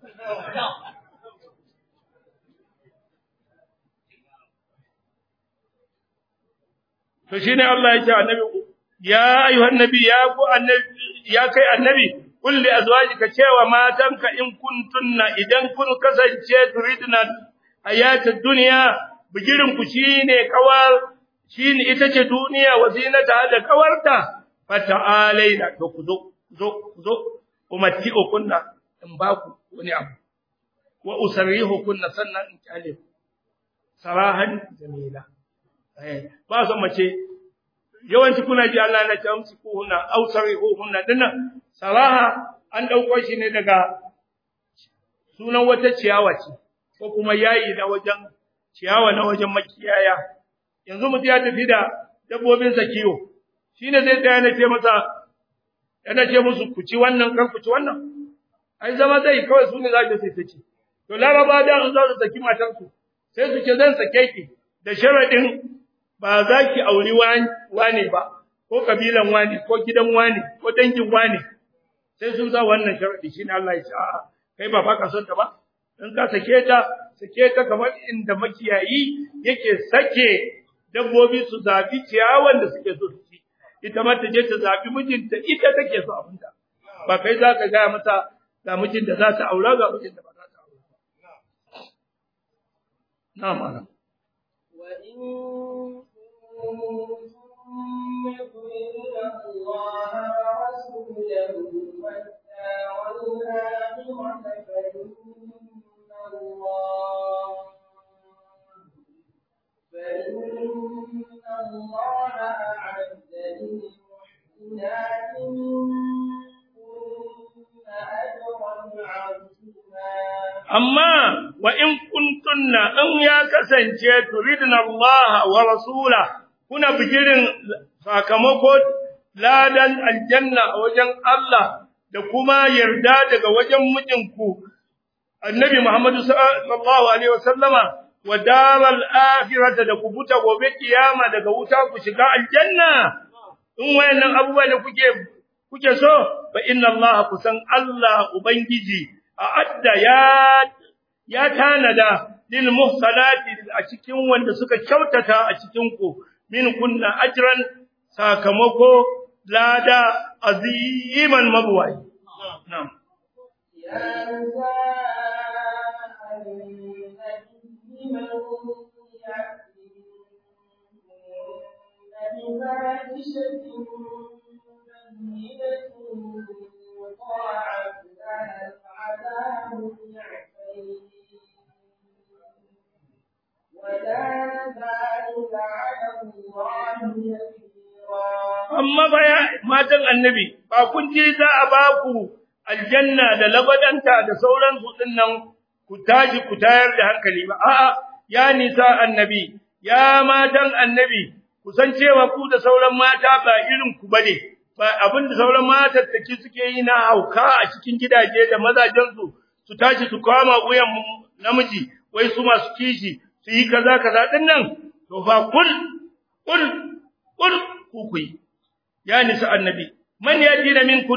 to shine Allah ya ce annabi ya ayyuhan nabi ya ku annabi ya kai annabi kul li azwajika cewa matanka in kuntunna idan kun kasance turidna hayatid dunya bigirin ku shine kawar shine ita ce duniya wazinata da kawarta fata'alaina to ku zo zo zo umatti kunna in ba ku wani abu wa usarrihu kunna sannan in kyale ku sarahan jamila eh ba son mace yawanci kuna ji Allah na tamsi ku hunna aw sarihu hunna dinnan saraha an dauko shi ne daga sunan wata ciyawa ce ko kuma yayi da wajen ciyawa na wajen makiyaya yanzu mutum ya tafi da dabbobin sa kiwo shine zai tsaya na ce masa yana ce musu ku ci wannan kan ku ci wannan ai zama zai kawai su ne za su sai ci to laraba da an za su saki matarsu sai su ce zan sake ki da sharadin ba za ki auri wane ba, ko kabilan wane, ko gidan wane, ko dangin wane, sai sun za wannan sharaɗi shi ne Allah ya ce, a'a, kai ba ba ka son ta ba, in ka sake ta, sake ta kamar inda makiyayi yake sake dabbobi su zaɓi ciyawan da suke so su ci, ita ma ta je ta zaɓi mijinta ita take so abinta, ba kai za ka gaya mata ga mijin da za ta aura ga mijin da ba za ta aura ba. Na mana. يطيعون الله ورسوله والدار الآخرة فإن الله فإن الله أعد للمحسنات منكن أجرا عظيما amma wa in kuntunna in ya kasance turidna Allah wa rasula kuna bigirin sakamako ladan aljanna a wajen Allah da kuma yarda daga wajen mijinku annabi Muhammad sallallahu alaihi wasallama wa daral akhirata da kubuta gobe kiyama daga wuta ku shiga aljanna in wayannan abubuwa da kuke kuke so fa inna Allah kusan Allah ubangiji a'adda ya ya tanada lil muhsanati a cikin wanda suka kyautata a cikin ku min kunna ajran sakamako lada aziman mabwai na'am يا نساء النبي من يأتي بفاحشة بينة يضاعف لها العذاب ضعفين وكان ذلك على الله يسيرا amma baya matan annabi ba kun je za a ba ku aljanna da labadanta da sauran su dinnan ku taji ku tayar da hankali ba a'a ya nisa annabi ya matan annabi ku san cewa ku da sauran mata ba irin ku bane ba abin da sauran matan take suke yi na hauka a cikin gidaje da mazajen su su tashi su kama wuyan namiji wai su masu kishi su yi kaza kaza dinnan to fa kul kul kul ku ku yi ya nisa annabi man yajina min kunna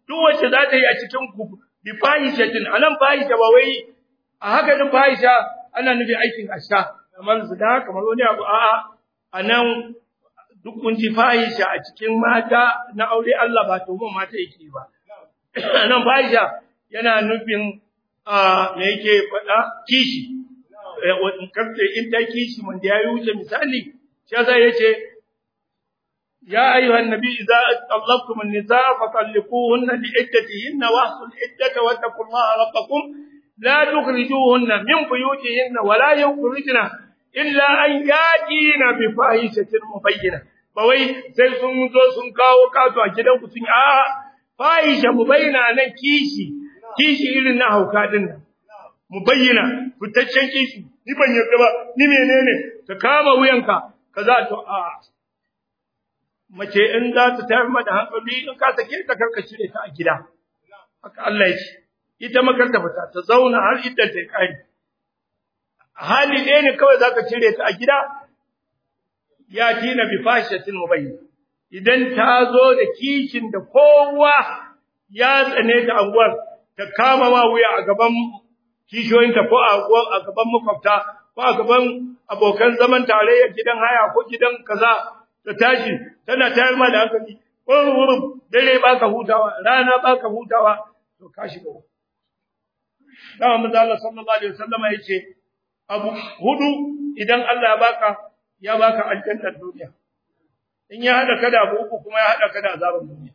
duk wacce za ta yi a cikin ku bi fahishatin anan fahisha ba wai a haka din fahisha ana nufi aikin asha kamar zina kamar wani abu a'a anan duk kun ji fahisha a cikin mata na aure Allah ba to mun mata yake ba anan fahisha yana nufin a me yake faɗa kishi in kafte in ta kishi mun da yayi wuce misali shi yasa yace يا أيها النبي إذا طلقتم النساء فطلقوهن لعدتهن واحصوا العدة واتقوا الله ربكم لا تخرجوهن من بيوتهن ولا يخرجن إلا أن يأتين بفاحشة مبينة bawai sai sun zo sun kawo kato a gidan ku sun a fahisha mubayyana nan kishi kishi irin na hauka din nan mubayyana fitaccen kishi ni ban yarda ba ni menene ka kama wuyanka kaza to a mace in za ta tayar mata hankali in ka sake ta karka cire ta a gida haka Allah ya ce ita makarta fita ta zauna har idan ta kai hali ɗaya ne kawai zaka cire ta a gida ya tina bi fashatin mubayyin idan ta zo da kishin da kowa ya tsane ta anguwar ta kama ma wuya a gaban kishoyinta ko a gaban makwabta ko a gaban abokan zaman tarayyar gidan haya ko gidan kaza ta tashi tana tayar ma da hankali wurin dare baka hutawa rana baka hutawa to ka shiga uku dama manzo Allah sallallahu alaihi wasallam yace abu hudu idan Allah ya baka ya baka aljannar duniya in ya hada ka da abu uku kuma ya hada ka da azaban duniya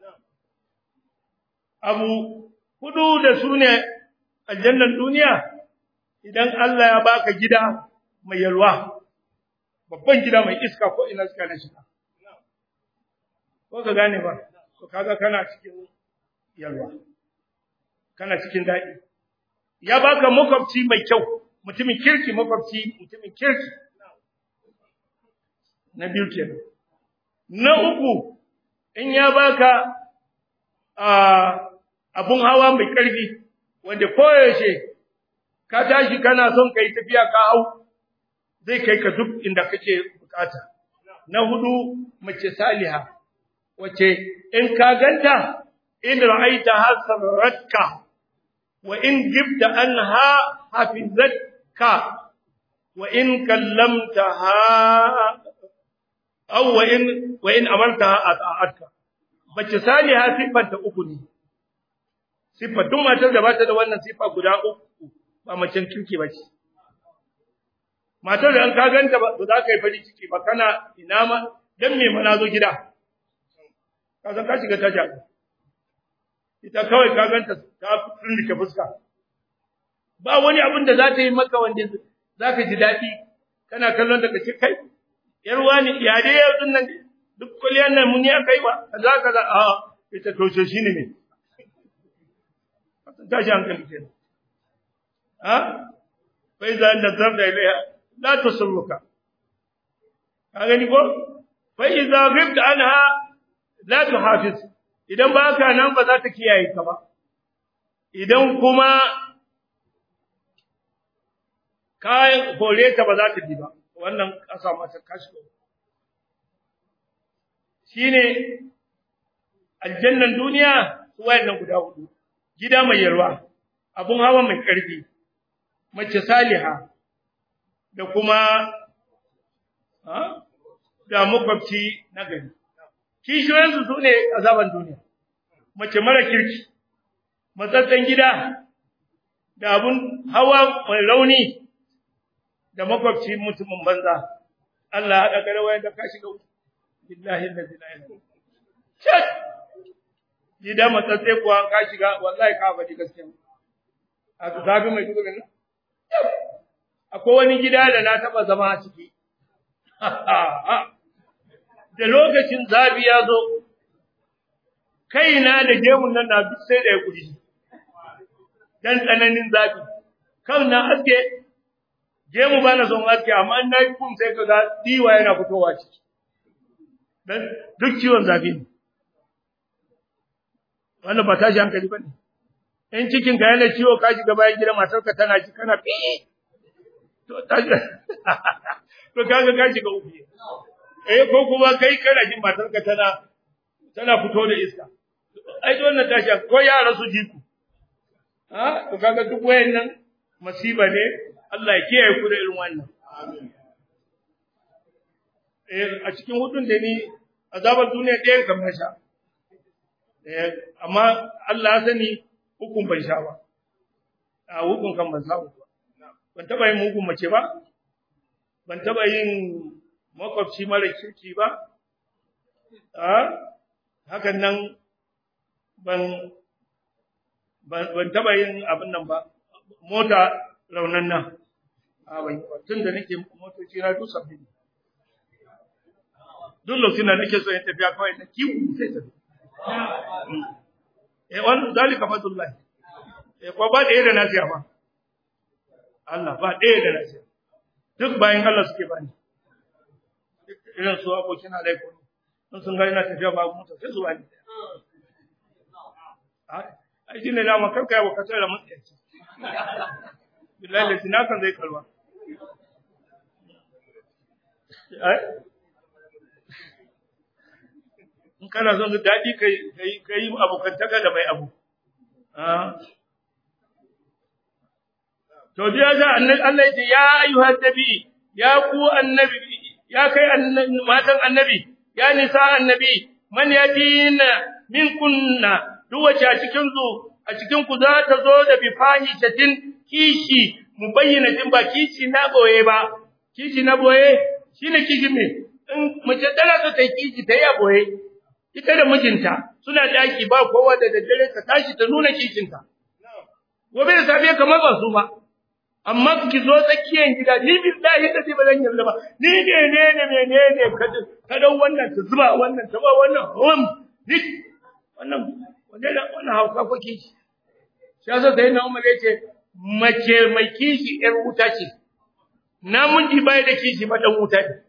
abu hudu da su ne aljannar duniya idan Allah ya baka gida mai yalwa babban gida mai iska ko ina suka na shiga ko ka gane ba to kaga kana cikin yalwa kana cikin daɗi ya baka makwabci mai kyau mutumin kirki makwabci mutumin kirki na biyu kenan na uku in ya baka abun hawa mai ƙarfi wanda koyaushe ka tashi kana son kai tafiya ka hau zai kai ka duk inda kake bukata na hudu mace saliha wace in ka ganta in ra'aita hasaratka wa in gibta anha hafizatka wa in kallamtaha aw wa in wa in amartaha ata'atka mace saliha sifanta uku ne sifar duk matar da bata da wannan sifa guda uku ba macen kirki ba ce matar da an ka ganta ba za ka yi farin ciki ba kana ina ma dan me mana zo gida ka san ka shiga tasha ita kawai ka ganta ta tsindike fuska ba wani abin da za ta yi maka wanda za ka ji daɗi kana kallon daga ce kai yar wani ya dai yau nan duk kuliyar nan mun ya kai ba kaza kaza a ita to shi ne ne tashi hankali kenan ha fa idza nazarta ilayha la tusulluka ka gani ko fa idza ghibta anha la tuhafiz idan baka nan ba za ta kiyaye ka ba idan kuma kayan hore ta ba za ta bi ba wannan kasa mata kashi shine aljannan duniya su wayannan guda hudu gida mai yarwa abun hawa mai ƙarfi mace saliha da kuma da makwabci na gari kishiyoyinsu su ne azaban duniya mace mara kirki matsatsen gida da abun hawa mai rauni da makwabci mutumin banza Allah haɗa gare wayan da ka shiga billahi allazi la ilaha illa gida matsatse kuwa ka shiga wallahi ka faɗi gaskiya a zabi mai duka nan akwai wani gida da na taɓa zama a ciki da lokacin zabi ya zo kaina da gemun nan na duk sai da ya kudi dan tsananin zafi kan na aske gemu ba na son aske amma in na yi kum sai ka ga diwa yana fitowa ciki dan duk ciwon zafi ne wannan ba tashi hankali bane in cikin ka yana ciwo ka shiga bayan gidan matarka tana ji kana fi to tashi to kaga ka shiga uku eh ko kuma kai kana jin matarka tana tana fito da iska ai wannan tashi ko yara su ji ku ha to kaga duk wayannan masiba ne Allah ya kiyaye ku da irin wannan eh a cikin hudun da ni azabar duniya ɗayan kan sha eh amma Allah ya sani hukun ban sha ba a hukun kan ban samu ba ban taba yin mugun mace ba ban taba yin makwabci mara kirki ba a hakan nan ban ban taba yin abin nan ba mota raunan nan a ban tun da nake motoci na duk sabbi duk lokacin da nake so in tafiya kawai na kiwu sai tafi eh wannan zalika fadlullah eh ko ba da yadda na siya ba Allah ba ɗaya da nasiya duk bayan Allah suke bani irin su abokin alaiko in sun gani na tafiya ba mutu sai su bani ai shi ne dama karka yawa kasar da mutsayaci billahi da sinakan zai kalwa in kana son daɗi ka yi abokantaka da mai abu To biya ga annabi Allah yace ya ayyuhan nabi ya ku annabi ya kai matan annabi ya nisa annabi man yatina min kunna duk wace a cikin zu a cikin ku za ta zo da bifahishatin kishi mubayyinatin ba kishi na boye ba kishi na boye shine kishi me in mace tana so ta kishi ta yi boye ita da mijinta suna daki ba kowa da daddare ta tashi ta nuna kishinta gobe da safe kamar ba su ba amma ki zo tsakiyar gida ni billahi da ba zan yarda ba ni ne ne ne ne ne ka ka dau wannan ta zuba wannan ta ba wannan hum ni wannan wannan wannan hauka ko kishi shi yasa sai na umar yace mace mai kishi yar wuta ce namiji bai da kishi ba dan wuta ne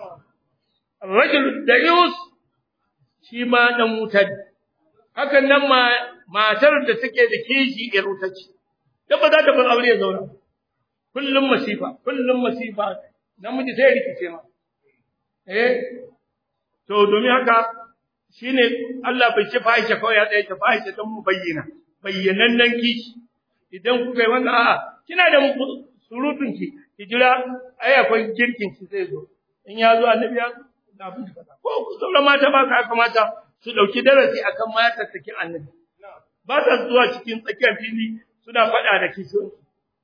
rajul dayus shi ma dan wuta ne hakan nan ma matar da take da kishi yar wuta ce da ba za ta bar aure ya zauna kullum masifa kullum masifa namiji sai rikice ma eh to domin haka shine Allah bai ce fahisha kawai ya tsaye ta fahisha don mu bayyana bayyanannen kishi idan kuka yi wannan a'a kina da surutun ki ki jira ai akwai girkin ki zai zo in ya zo annabi ya da abin da ko sauran mata ba ka kamata su dauki darasi akan matar sakin annabi ba ta zuwa cikin tsakiyar fili suna faɗa da kishiyoyi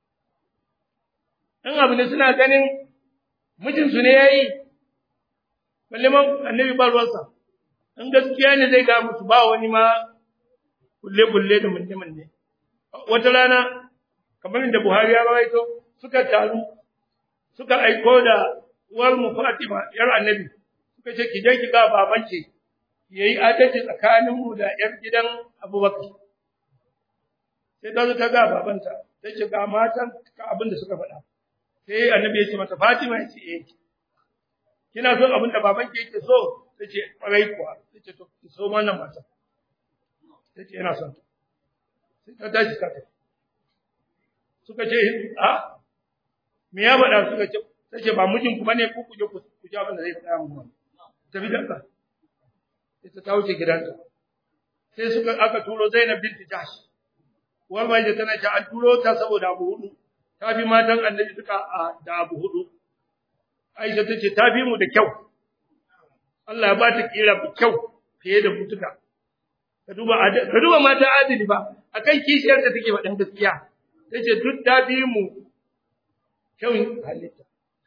in abu ne suna ganin mijinsu ne ya yi, balle man annabi ba ruwansa, in gaskiya ne zai ga musu ba wani ma kulle-kulle da munne-munne. Wata rana, kamar da Buhari ya rawaito, suka taru, suka aiko da uwar mu Fatima, ‘yar annabi, suka ce, ki je ki ga babanki, ya yi adalci tsakaninmu da ‘yar gidan Abubakar. Sai ta zo ta ga babanta, ta ce ga matan ka abin da suka faɗa. sai annabi ya ce mata Fatima ya ce eh kina so abin da baban ke yake so tace kwarai kuwa tace to ki so wannan mata tace ina son sai ta tashi ta tafi suka ce a me ya faɗa suka ce tace ba mijin ku bane ku kuje ku ji abin da zai faɗa mu tafi da ka sai ta wuce gidanta sai suka aka turo Zainab binti Jahsh uwar mai da tana ta an turo ta saboda abu hudu ta fi matan annabi suka da abu hudu. Aisha ta ce, ta fi mu da kyau, Allah ya ba ta kira mu kyau fiye da mutuka. Ka duba mata adili ba, a kan kishiyar da take faɗin gaskiya, ta ce duk ta fi mu kyau halitta.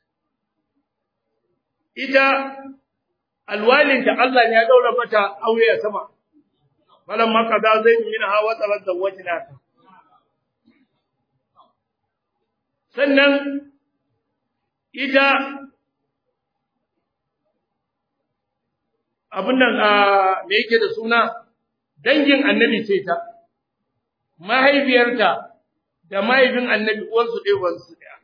Ita alwalinta Allah ne ya daura mata aure a sama, falan maka za zai min hawa tsarar da wajen ta. sannan ita abin nan me yake da suna dangin annabi ce ta mahaifiyarta da mahaifin annabi uwansu ɗaya uwansu ɗaya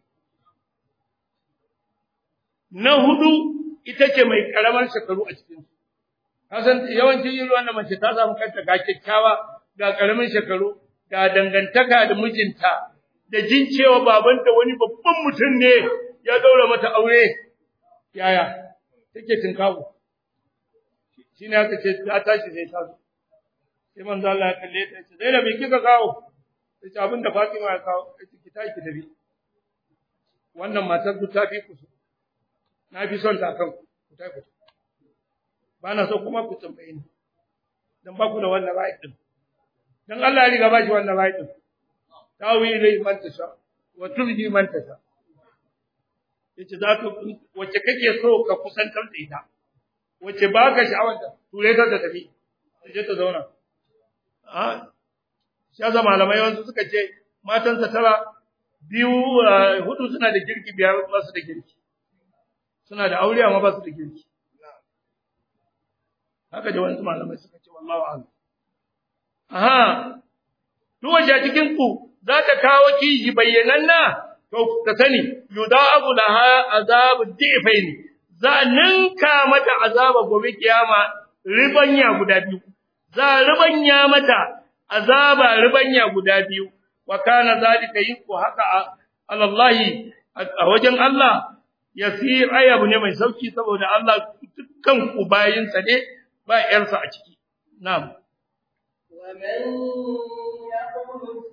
na hudu ita ce mai karamar shekaru a cikin kasan yawancin yin ruwan da mace ta samu kanta ga kyakkyawa ga karamin shekaru ga dangantaka da mijinta da jin cewa babanta wani babban mutum ne ya daura mata aure yaya take tinkawo shi ne aka ce ta tashi sai ta zo sai manzo Allah ya kalle ta ce Zainab me kika kawo sai ce abin da Fatima ya kawo sai ki tafi ki tafi wannan matar ku ta fi ku na fi son ta kan ku tafi ku ba na so kuma ku tambaye ni dan ba ku da wannan right din dan Allah ya riga ba shi wannan right din tawi ilai man tasha wa tulhi man tasha yace za ka wacce kake so ka kusantar da ita wacce ba ka sha'awar ta ture ta da tafi sai ta zauna a shi yasa malamai wasu suka ce matansa tara biyu hudu suna da girki biyar ba su da girki suna da aure amma ba su da girki haka da wasu malamai suka ce wallahu a'lam aha duk wace cikin ku za ta kawo kiji bayyananna to ka sani yuda'abu laha azabu difaini za ninka mata azaba gobe kiyama ribanya guda biyu za ribanya mata azaba ribanya guda biyu wa kana zalika yinku haka alallahi a wajen Allah yasir ayabu ne mai sauki saboda Allah dukkan ku bayinsa ne ba yarsa a ciki na'am ومن يقنط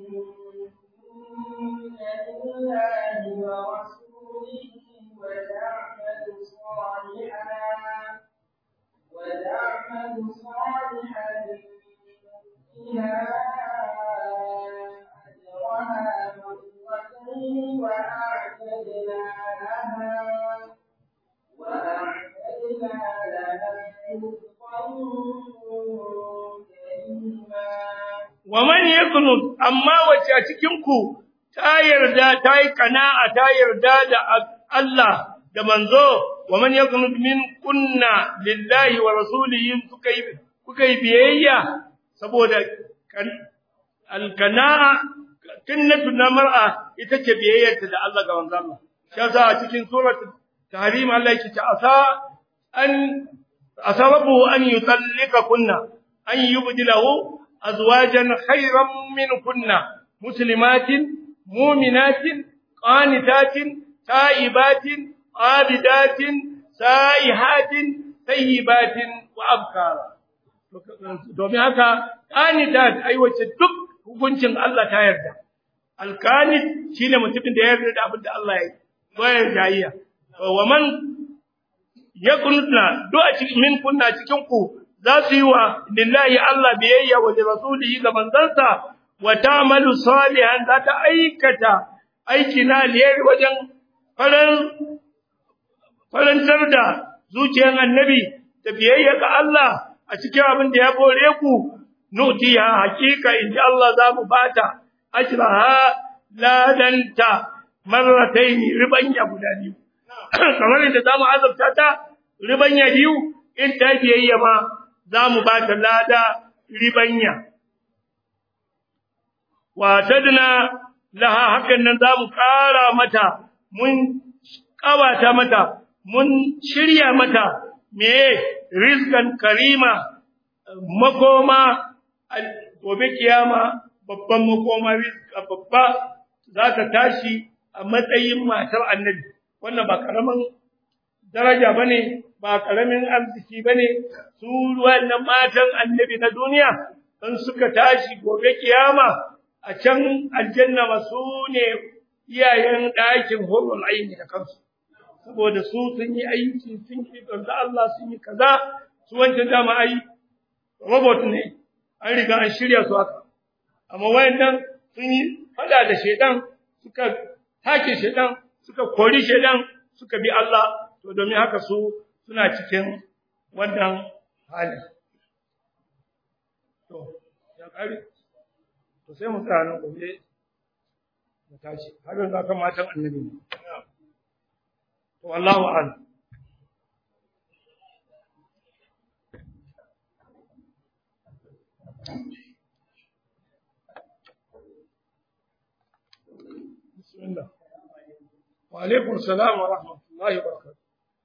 لله ورسوله وتعمل صالحا وتعمل صالحا فيها أجرها مرتين وأعتدنا لها وأعتدنا لها رزقا كريما ومن يقنط amma wacce a cikin ku ta yarda ta yi kana'a ta yarda da Allah da manzo wa man yaqnut min kunna lillahi wa rasulihi kuka yi kuka yi biyayya saboda alkana'a kinnatu na mar'a ita ce biyayyarta da Allah ga manzo Allah shi yasa a cikin suratul tahrim Allah yake ta asa an asababu an yutallika kunna an yubdilahu azwajan khayran min kunna muslimatin mu'minatin qanitatin taibatin abidatin saihatin tayyibatin wa abkara domin haka qanitat ai wace duk hukuncin Allah ta yarda alqanit shine mutumin da ya yarda da abin da Allah ya yi bayar jayya wa man yakunna do a cikin min kunna cikin ku za su yi wa lillahi Allah biyayya wa rasulihi ga manzansa wa ta'malu salihan za ta aikata aiki na alheri wajen faran farantar da zuciyar annabi da biyayya ga Allah a cikin abin da ya bore ku nutiya hakika inji Allah za mu bata ajraha ladanta marratayn ribanya guda biyu kamar inda za mu azabta ta ribanya biyu in ta biyayya ma za mu bata lada ribanya wa tadna laha hakan nan za mu kara mata mun kawata mata mun shirya mata me rizqan karima makoma gobe kiyama babban makoma rizqa babba za ta tashi a matsayin matar annabi wannan ba karaman daraja bane ba karamin arziki bane su wannan matan annabi na duniya in suka tashi gobe kiyama a can aljanna masu ne iyayen ɗakin hurul aini da kansu saboda su sun yi aiki sun yi don Allah sun yi kaza su wancan dama ai robot ne an riga an shirya su haka amma wayannan sun yi fada da shedan suka take shedan suka kori shedan suka bi Allah to domin haka su suna cikin wannan hali to ya kare to sai mu tsaya nan gobe mu tashi har yanzu akan matan annabi ne to wallahu a'lam بسم الله وعليكم السلام ورحمة الله وبركاته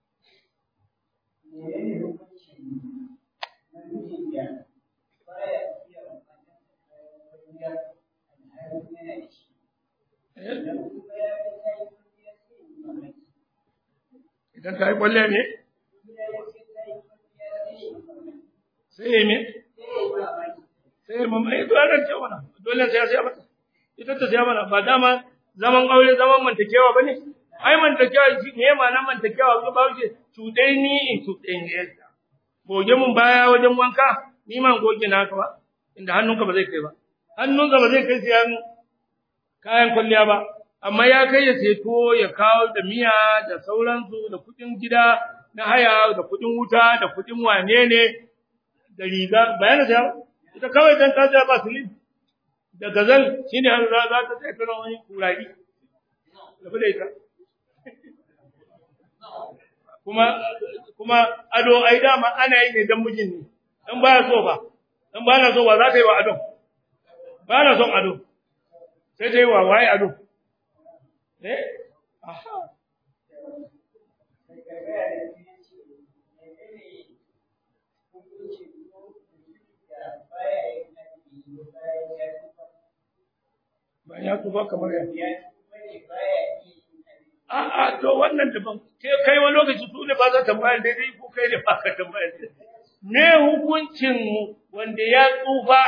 idan ta yi kwalle ne sai ya me rance mana dole sai ya siya mata ita ta siya mana ba dama zaman aure zaman mantakewa bane ai mantakewa shi ne ma nan mantakewa ko ba wuce cuɗai ni in cuɗai ne goge mun baya wajen wanka ni ma goge na ka ba inda hannunka ba zai kai ba hannunka ba zai kai siyan kayan kwalliya ba amma ya kai ya seto ya kawo da miya da sauransu da kuɗin gida na haya da kuɗin wuta da kuɗin wane ne da riga bayan da ita kawai dan ta ja ba silin da gazal shine har za za ta sai kana wani kurari da bude ita kuma kuma ado ai dama ana yi ne dan mijin ne dan baya so ba dan ba na so ba za ta yi wa ado ba na son ado sai ta yi wa waye ado eh aha ba ya tuba kamar ya A'a to wannan daban ke kai wani lokaci su ne ba za ta bayar daidai ko kai ne ba ka tambayar me hukuncin wanda ya tsufa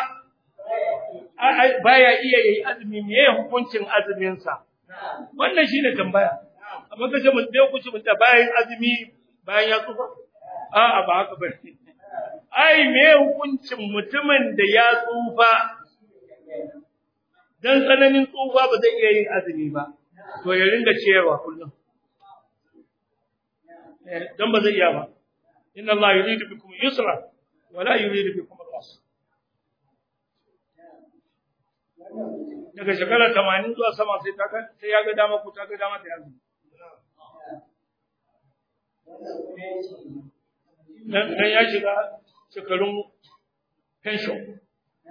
baya iya yi azumi me hukuncin azumin sa wannan shine tambaya amma kace mun dai kuce mun bayan azumi bayan ya tsufa a'a ba haka bane ai me hukuncin mutumin da ya tsufa dan tsananin tsufa ba zai iya yin azumi ba to ya ringa ciyarwa kullum dan ba zai iya ba inna Allah yuridu bikum yusra wa la yuridu bikum al-usra daga shekara 80 zuwa sama sai ta sai ya ga dama ku ta ga dama ta azumi dan ya shiga shekarun pension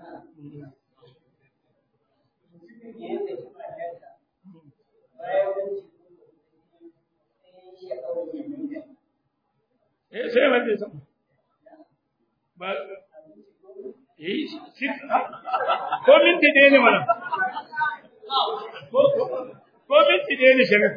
eh sai wanda ya samu ba eh ko minti ɗaya ne mana ko minti ɗaya ne shirin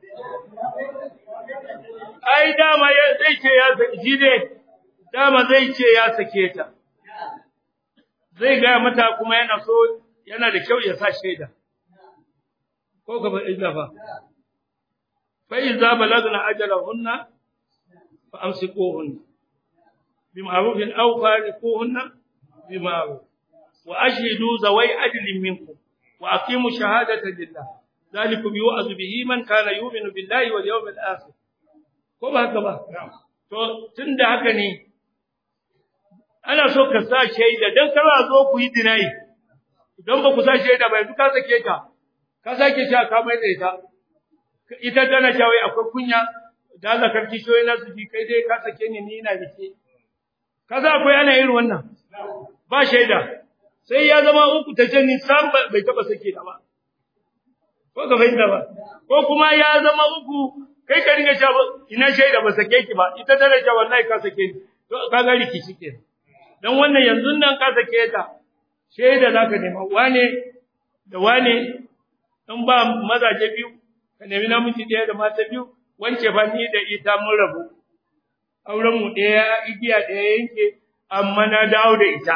ai dama ya zai ce ya saki ne dama zai ce ya sake ta zai gaya mata kuma yana so yana da kyau ya sa shaida ko ka bai fa fa iza balagna ajalahunna fa amsikuhunna bima'ruf aw fariquhunna bima'ruf wa ashhidu zawai adlin minkum wa aqimu shahadata lillah ذلكم يوعظ به من كان يؤمن بالله واليوم الآخر ko ba haka ba to tunda haka ne ana so ka sa shaida dan kana zo ku yi dinayi idan ba ku sa shaida ba yanzu ka sake ta ka sake ta ka mai da ita ita tana cewa akwai kunya da Allah karki shoyi na su ji kai dai ka sake ni ni ina dake kaza akwai ana irin wannan ba shaida sai ya zama uku ta ce ni sam bai taba sake ta ba ko ka fahimta ba ko kuma ya zama uku kai ka ringa cewa ina shaida ba sake ki ba ita tana cewa wallahi ka sake ni to ka ga rikici ke dan wannan yanzu nan ka sake ta shaida zaka nema wane da wane in ba mazaje biyu ka nemi namiji ɗaya da mata biyu wance fa ni da ita mun rabu auren mu ɗaya igiya ɗaya yanke amma na dawo da ita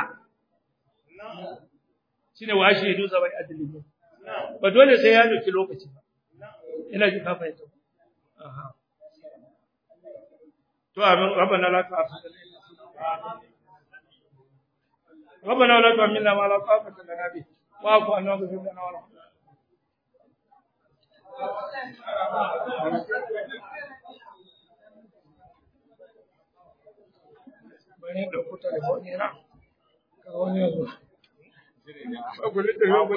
shine wa shi du sabai adalin ba dole sai ya doki lokaci ba ina ji ka fahimta aha to amin rabbana la ta'khudhna ربنا لا تحملنا ما لا طاقة لنا به واعف عنا واغفر لنا وارحمنا bane da kuta da wani na ka wani yanzu ba gure da yau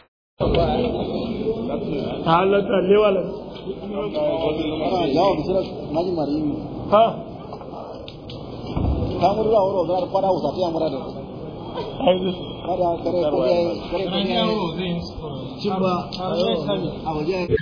ta halatta lewala jawab sira maji marini ha kamar da wuro da fara usa ta amara da ai kada kare kare kare cimba a waje